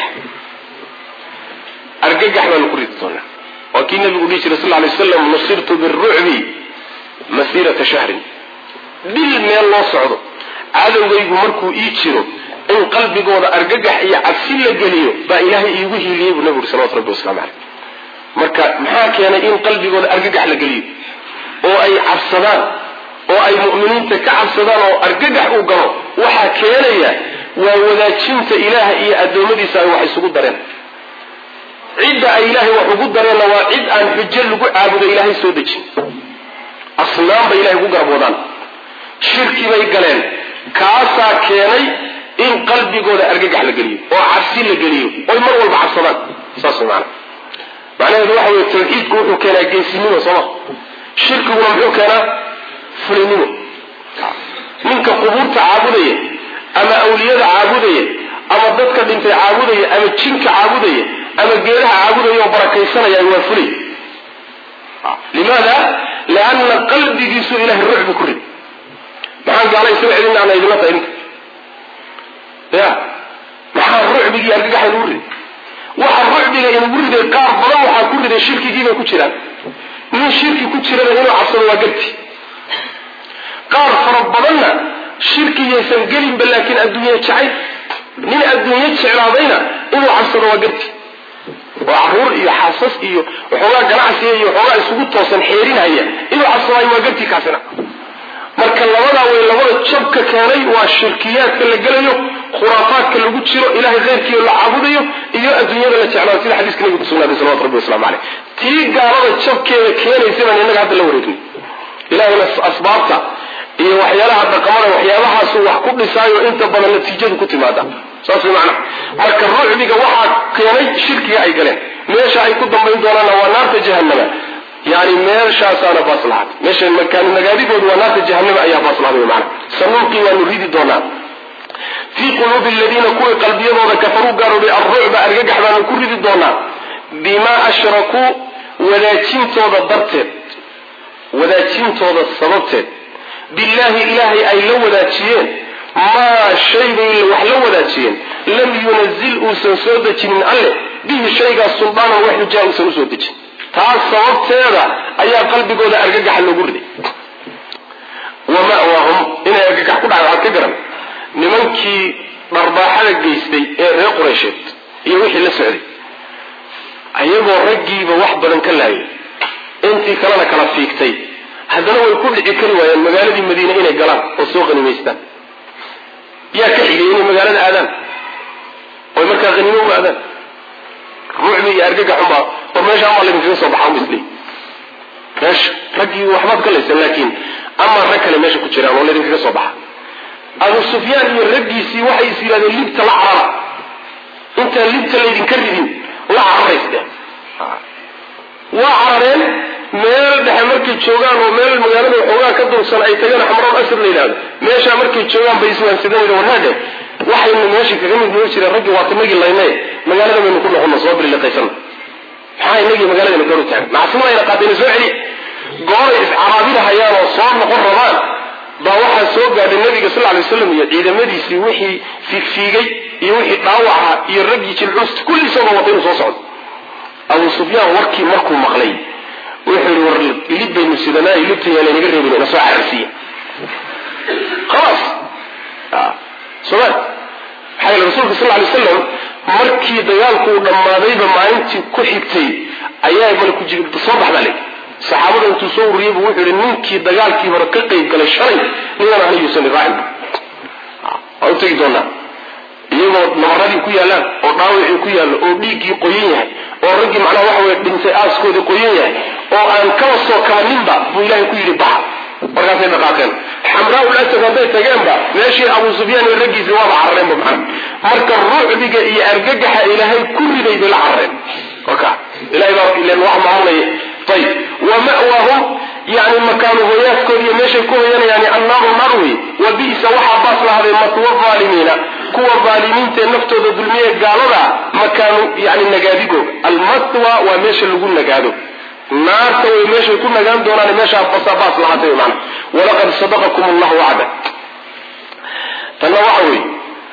argagax baanu ku ridi doonaa waa kii nabigu dhihi jiray sal lay waslam nusirtu birucbi masiirata shahrin dhil meel loo socdo cadowgaygu markuu ii jiro in qalbigooda argagax iyo cabsi la geliyo baa ilaahay iigu hiiliyey buu nabigu uri salawatu rabbi waslamu caleyh marka maxaa keenay in qalbigooda argagax la geliyo oo ay cabsadaan oo ay mu'miniinta ka cabsadaan oo argagax uu galo waxaa keenaya waa wadaajinta ilaaha iyo addoommadiisa ay wax isugu dareen cidda ay ilaahay wax ugu dareenna waa cid aan xujo lagu caabudo ilaahay soo dejin asnaam bay ilahay ugu garboodaan shirki bay galeen kaasaa keenay in qalbigooda argagax la geliyo oo cabsi la geliyo oy mar walba cabsadaan saas way maana macnaheedu waxa weye tawxiidku wuxuu keenaa geesinimo sooma shirkiguna muxuu keenaa fulinimo ninka qubuurta caabudaya ama awliyada caabudaya ama dadka dhintay caabudaya ama jinka caabudaya ama geedaha caabudaya oo barakaysanaya waa fulay limaada lianna qalbigiisu ilahay rucbi ku rid maxaan gaala isaga celin ana idinla tahay ninka ya maxaa rucbigii argagaxa inugu riday waxa rucbiga inugu riday qaar badan waxaa ku riday shirkigiibay ku jiraan nin shirki ku jirana inuu cabsado waa garti qaar fara badanna shirkiyaysan gelinba laakiin adduunye jacayl nin adduunye jeclaadayna inuu cabsado waa garti oo caruur iyo xaasas iyo waxoogaa ganacsiga iyo waxoogaa isugu toosan xeerinhaya inuu cabsadaayo waa garti kaasina marka labadaa way labada jabka keenay waa shirkiyaadka la gelayo khuraafaadka lagu jiro ilahay khayrkiio la caabudayo iyo adduunyada la jeclaado sida xadiiska nabigu kusugnaaday salawatu rabbi waslamu caleyh tii gaalada jabkeeda keenaysa baan innaga hadda la wareegnay ilahayna asbaabta iyo waxyaalaha dhaqamada waxyaabahaasu wax ku dhisaayo inta badan natiijadu ku timaada saas way macnaha marka rucbiga waxaa keenay shirkiga ay galeen meesha ay ku dambayn doonaanna waa naarta jahanama yani meeshaasaana baas lahaad meesha makaanu nagaadigoodu waa naarta jahanama ayaa baas lahaad wy maana sanuuqii waanu ridi doonaa fii quluubi aladiina kuwii qalbiyadooda kafaruu gaaroobay alrucba argagax baanu ku ridi doonaa bimaa ashrakuu wadaajintooda darteed wadaajintooda sababteed billaahi ilaahay ay la wadaajiyeen maa shay bay wax la wadaajiyeen lam yunazil uusan soo dejinin alleh bihi shaygaas suldaanan wax xujaa uusan usoo dejin taas sababteeda ayaa qalbigooda argagaxa loogu riday wa ma'waahum inay argagax ku dhacay waxaad ka garan nimankii dharbaaxada geystay ee reer qureysheed iyo wixii la socday ayagoo raggiiba wax badan ka laayay intii kalena kala fiigtay haddana way ku dhici kari waayeen magaaladii madiine inay galaan oo soo qanimaystaan yaa ka xigay inay magaalada aadaan oy markaa qaniimo u aadaan ruucbi iyo argagaxunbaa war meesha amaa laydinkaga soo baxa misli meesha raggii waxbaad ka laysan laakiin amaa rag kale meesha ku jiraan oo laydinkaga soo baxa abu sufyaan iyo raggiisii waxay is yidhahdeen libta la carara intaan libta laydinka ridin la cararaysdeen waa carareen meel dhexe markay joogaan oo meel magaalada waxoogaa ka dursan ay tagaan xamroon asad la yidhahdo meeshaa markay joogaan bay iswaansadeen warnaadhe waxaynu meesha kaga mid noo jireen raggii waa tanagii layne magaalada baynu ku noqono soo biliqaysan maxaa inagii magaaladayna garu taagan macsuumayna qaatayna soo celi gooray iscaraabinahayaan oo soo noqon rabaan baa waxaa soo gaadhay nabiga sal lay waslam iyo ciidamadiisii wixii fiigfiigay iyo wixii dhaawaca iyo raggii jilcuust kulli isagoo wata inuu soo socdo abu sufyaan warkii markuu maqlay wuxuu yihi war ilib baynu sidanaa ilibta yaa laynaga reebin ina soo cararsiiya khalaas soma maxaa yele rasuulka sal lay waslam markii dagaalku uu dhammaadayba maalintii ku xigtay ayaa malaku jib soo bax baa layidhi saxaabada intuu soo ururiyey buu wuxuu yihi ninkii dagaalkii hore ka qayb galay shalay ninaan aniyuusan raacin waa u tegi doonaa iyagoo nabaradii ku yaalaan oo dhaawacii ku yaallo oo dhiiggii qoyan yahay oo raggii macnaha waxa weye dhintay aaskoodii qoyan yahay oo aan kaba soo kabaninba buu ilaahay ku yidhi baxa markaasay dhaqaaqeen xamraa ul asad hadday tageenba meeshii abu sufyaan iyo raggiisii waaba carareenba macna marka ruucdiga iyo argagaxa ilaahay ku riday bay la carareen oka ilahay baa ilen wax maamulaya ayib wa ma'waahum yani makaanu hoyaaskoodi iyo meeshay ku hoyanayaan annaaru naar wey wa bi'sa waxaa baas lahaday matwa aalimiina kuwa aalimiintaee naftooda dulmiye gaalada makaanu yani nagaadigooga almatwa waa meesha lagu nagaado naarta way meeshay ku nagaan doonaan meeshaa basabaas lahaatay mana walaqad sadaqakum allahu wacda tanna waxa weeye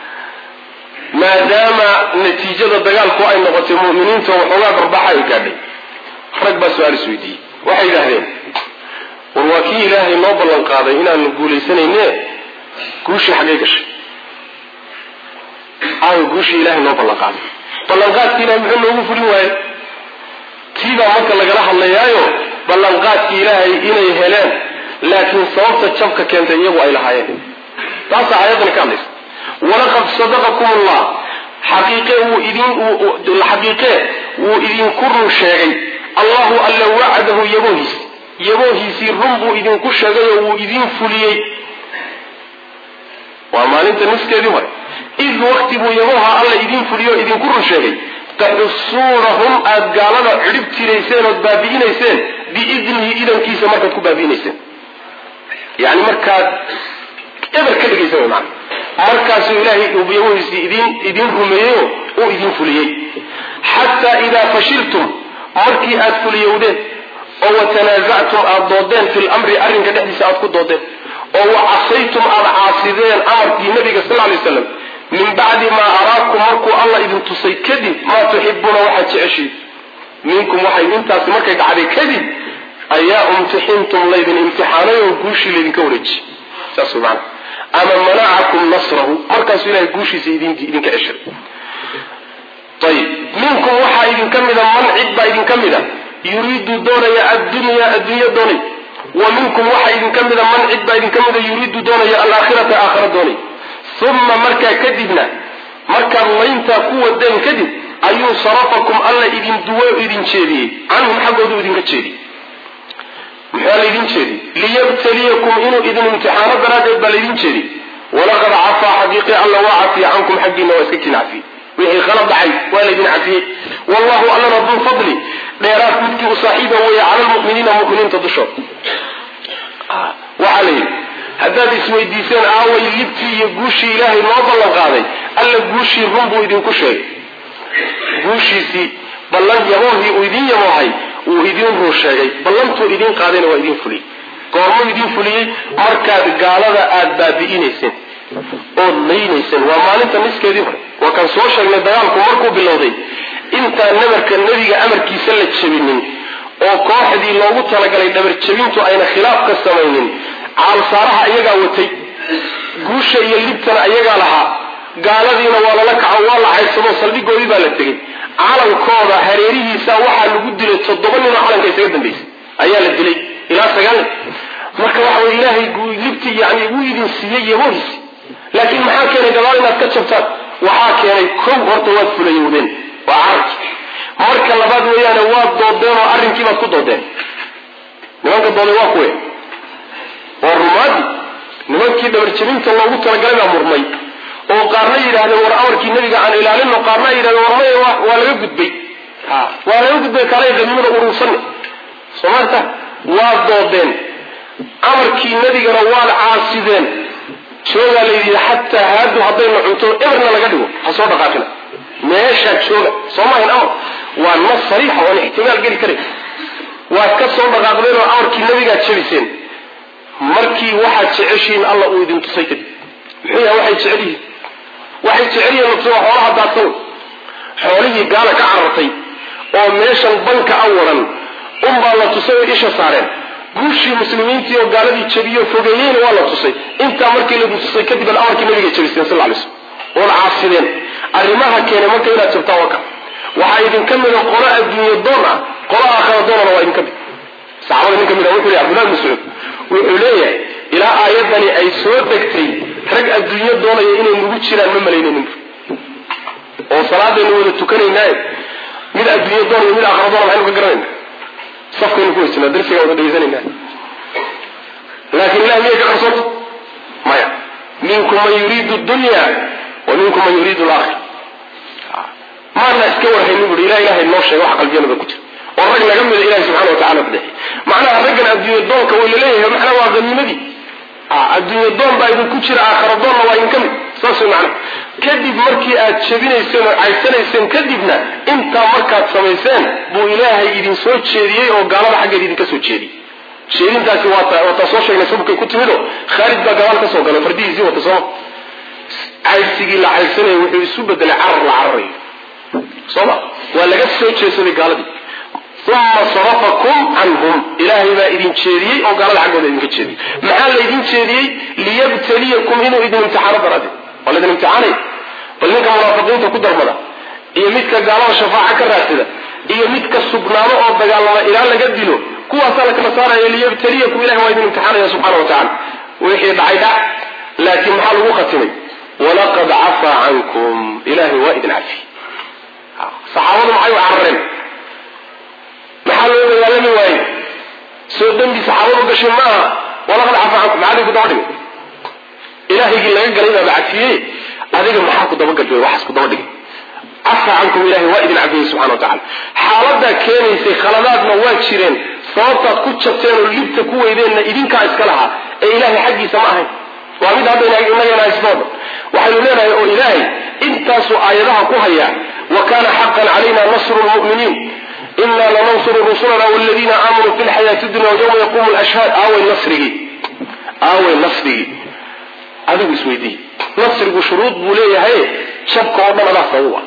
maadaama natiijada dagaalku ay noqotay mu'miniinta waxoogaa barbaxa ay gaadhay rag baa su-aal is weydiiyey waxay yidhaahdeen war waa kii ilaahay noo ballan qaaday inaanu guuleysanayne guushii xaggay gashay aayo guushii ilahay noo ballan qaaday ballanqaadkii ilahay muxuu noogu fulin waaye tiibaa marka lagala hadlayaayo ballanqaadkii ilaahay inay heleen laakiin sababta jabka keentay iyagu ay lahaayeen taasaa aayadani ka hadlaysa walaqad sadaqakum allah xaqiiqe wuu idin xaqiiqee wuu idinku run sheegay allahu alla wacdahu yaboohiis yaboohiisii run buu idinku sheegay oo wuu idin fuliyey waa maalinta niskeedii hore id wakti buu yabooha alla idin fuliyo o idinku run sheegay taxusuunahum aada gaalada cidhib tirayseen ood baabi'inayseen biidnihi idankiisa markaad ku baabi'inayseen yani markaad eber ka dhigaysa wy maana markaasuu ilaahay yabohiisii idin idin rumeeyeyo uu idin fuliyey xataa idaa fashiltum markii aad fuliyowdeen oo watanaasactum aada doodeen fi lamri arrinka dhexdiisa aad ku doodeen oo wa casaytum aada caasideen amarkii nabiga sal lay slam min bacdi maa araakum markuu alla idin tusay kadib maa tuxibuuna waxaad jeceshiin minkum waxay intaasi markay dhacday kadib ayaa umtixintum laydin imtixaanay oo guushii laydinka wareejiyey saas way maana ama manacakum nasrahu markaasuu ilahay guushiisa idinka ceshay ayib minkum waxaa idinka mida man cid baa idinka mida yuriidu doonaya addunya addunya doonay wa minkum waxaa idinka mida man cid baa idinka mida yuriidu doonaya alaakhirata aakhara doonay uma markaa kadibna markaad layntaa ku wadeen kadib ayuu sarafakum alla idin duwo idin jeediyey canhum xaggoodu idinka jeediyey muxua laydin jeediyey liyabtaliyakum inuu idin imtixaano daraaddeed baa laydin jeediyey walaqad cafaa xaqiiqi alla waa cafiya cankum xaggiina waa iska kin cafiyey wixii khalad dhacay waa laydin cafiyey wallahu allana duu fadli dheeraad midkii u saaxiiba weeye cala lmuminiina muminiinta dushood waxaa la yidhi haddaad isweydiiseen aaway libtii iyo guushii ilaahay noo ballan qaaday alla guushii run buu idinku sheegay guushiisii ballan yaboohii uu idin yaboohay wuu idin run sheegay ballantuu idin qaadayna waa idin fuliyey goormuu idin fuliyey markaad gaalada aada baabi'inayseen ood laynayseen waa maalinta niskeedii hore waa kaan soo sheegnay dagaalku markuu bilowday intaan nabarka nebiga amarkiisa la jabinin oo kooxdii loogu talagalay dhabar jabintu ayna khilaaf ka samaynin caalsaaraha iyagaa watay guusha iyo libtana iyagaa lahaa gaaladiina waa lala kaco waa la caysado saldhigoodii baa la tegey calankooda hareerihiisa waxaa lagu dilay toddoba ninoo calanka isaga dambaysay ayaa la dilay ilaa sagaal nin marka waxa wey ilaahay libti yani wuu idin siiyey yabohiisi laakiin maxaa keenay gabaal inaad ka jabtaan waxaa keenay kow horta waad fulayowdeen waa carabki marka labaad weeyaane waad doodeen oo arrinkii baad ku doodeen nimanka dooday waa kuwe waa rumaadi nimankii dhabarjabinta loogu talagalay baa murmay oo qaarna yidhahdeen war amarkii nabiga aan ilaalino qaarna ay yidhahdeen war maya waa laga gudbay waa laga gudbay kaalay qaniimada uruursanne soo maarta waad doodeen amarkii nabigana waad caasideen joogaa la yidhi xataa haadu haddayna cunto eberna laga dhigo ha soo dhaqaaqina meeshaa jooga soo maahayn amar waa nas sariixa oon ixtimaal geli karay waad ka soo dhaqaaqdeen oo amarkii nabigaad jabiseen markii waxaad jeceshihiin alla uu idin tusay kadib muxuu yahay waxay jecel yihiin waxay jecel yihiin nafsi waa xoolaha daadsan xoolihii gaala ka carartay oo meeshan banka a waran unbaa la tusay oo isha saareen guushii muslimiintii oo gaaladii jabiyo fogeeyeyna waa la tusay intaa markii lagu tusay kadib amarkii nabiga jabiseen sal lay slm ood caasideen arrimaha keenay marka inaad jabtaan waka waxaa idinka mida qolo adduunye doon ah qolo aakhara doonana waa idinka mid saxaabada nin ka mid a wuxuu leeyahy abdullah mascuud wuxuu leeyahay ilaa aayadani ay soo degtay rag adduunyo doonaya inay nugu jiraan ma malaynanin oo salaadaynu wada tukanaynaaye mid adduunyo doonaya mid aakhara doona maxaynu ka garanayna safkaynu ku weysana darsiga wada dhegeysanayna laakin ilahi miyay ka qarsoonta maya minkum man yuriidu dunya wa minkum man yuriidu laakhir maana iska warhayni bui ilah ilahay noo sheega wax qalbiyanada ku jira oo rag naga mida ilahi subxana watacala kudeexi macnaha raggan adduunye doonka way laleeyahay macnaha waa hanimadii adduunye doon baa idinku jira aakhara doonna waa idinka mid saas way macnaha kadib markii aad jabinayseen oo caysanayseen kadibna intaa markaad samayseen buu ilaahay idin soo jeediyey oo gaalada xaggeed idinka soo jeediyey jeedintaasi waataa soo sheegnay sababkay ku timido khaalid baa gabaal ka soo galay fardihiisii wata sooma caydsigii la caydsanaya wuxuu isu bedelay carar la cararayo sooma waa laga soo jeedsaday gaaladii uma sarafakum canhum ilaahay baa idin jeediyey oo gaalada xaggooda idinka jeediyey maxaa laydin jeediyey liyabtaliyakum inuu idin imtixaano daraaddeed waa laydin imtixaanay bal ninka munaafiqiinta ku darmada iyo midka gaalada shafaaca ka raadsada iyo midka sugnaado oo dagaalama ilaa laga dilo kuwaasaa la kala saaraya liyabtaliyakum ilahay waa idin imtixaanaya subxana wa tacala wixii dhacay dhac laakiin maxaa lagu khatimay walaqad cafaa cankum ilahay waa idin cafi saxaabadu maxay u carareen maxaa loo dagaalami waaye soo dembi saxaabadu gashay maaha walaqad cafaa cankum maxaa ku daba dhigay ilahaygii laga galay baaba cafiyey adiga maxaa ku daba galay waxaas ku daba dhigay cafa cankum ilahay waa idin cafiyey subxana wa tacala xaaladaa keenaysay khaladaadna waa jireen sababtaad ku jabteen oo libta ku weydeenna idinkaa iska lahaa ee ilahay xaggiisa ma ahayn waa mid hadda inagana haysnooda waxaynu leenahay oo ilaahay intaasuu aayadaha ku hayaa wa kana xaqan calayna nasru lmu'miniin ina lanansuru rusulana waladiina aamanuu fi lxayaati dunya yawma yaquumu lashhaad aaway nasrigii aaway nasrigii adigu isweydii nasrigu shuruud buu leeyahay jabka oo dhan adaa sababa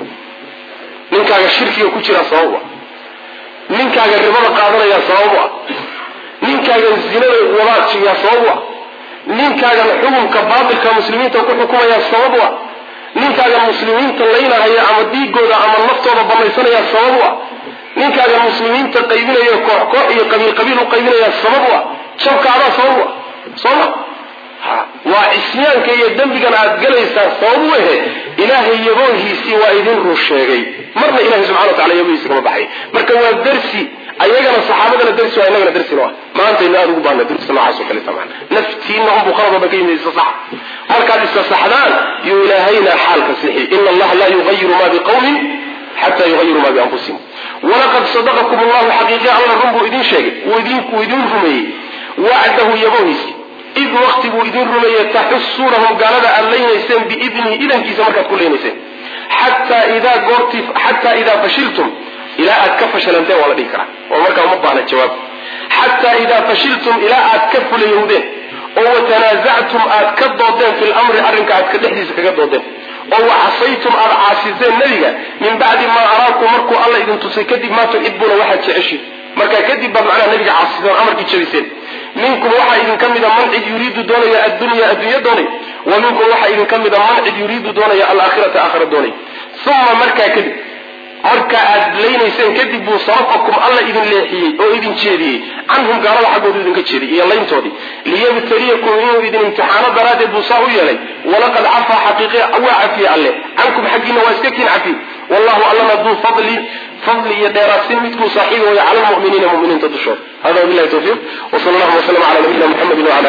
ninkaaga shirkiga ku jira sababa ninkaaga ribada qaadanayaa sababu ah ninkaagan zinada wadaadsiyaa sababu ah ninkaagan xukunka baatilka muslimiinta ku xukumayaa sababu ah ninkaagan muslimiinta laynahaya ama dhiigooda ama naftooda banaysanaya sababu ah ninkaagan muslimiinta qaybinaya koox koox iyo qabiil qabiil u qaybinaya sababu ah jabka adaa sababu ah sooma waa cisyaanka iyo dembigan aad galaysaa sababu ehe ilaahay yaboohiisii waa idin run sheegay marna ilahay subxana wa tacala yaboohiisi kama baxay marka waa darsi ayagana saxaabadana darsi waa inagana darsino ah maantayna aada ugu baahna darsi noocaas oo kaleta maan naftiina unbuu qalad oo dhan ka yimid isa sax markaad isa saxdaan yuu ilaahayna xaalka sixi ina allaha laa yugayiru ma biqawmin xata yugayiru ma bianfusihim walaqad sadaqakum allahu xaqiiqi alla run buu idin sheegay wuu idin rumeeyey wacdahu yaboohiisi id wakti buu idin rumeeyey taxusuunahum gaalada aad laynayseen biidnihi idankiisa markaad ku laynayseen xataa idaa goortii xataa idaa fashiltum ilaa aad ka fashalanteen waa la dhihi karaa oo markaa uma baahna jawaab xataa idaa fashiltum ilaa aad ka fulayowdeen oo watanaasactum aad ka doodeen fi lamri arrinka aad ka dhexdiisa kaga doodeen oo wacasaytum aad caasiseen nebiga min bacdi maa araakum markuu alla idin tusay kadib maa tuxibuuna waxaad jeceshiin markaa kadib baad macnaha nebiga caasiseen amarkii jabiseen minkum waxaa idinka mida man cid yuriidu doonaya addunya addunya doonay wa minkum waxaa idinka mida man cid yuriidu doonaya alaakhirata aakhira doonay uma markaa kadib marka aad laynayseen kadib buu sarafakum alla idin leexiyey oo idin jeediyey canhum gaalada xaggoodu idinka jeediyey iyo layntoodii liyabtaliyakum inuu idin imtixaano daraaddeed buu saa u yeelay walaqad cafaa xaqiiqe waa cafiye alle cankum xaggiina waa iska kiin cafiy wallahu allana duu fadli fadli iyo dheeraadsin midkuu saaxiibi waya cala lmuminiina muminiinta dushooda hada wabilahi tawfiiq wsal allahuma wslm ala nabiyina muxamedi wala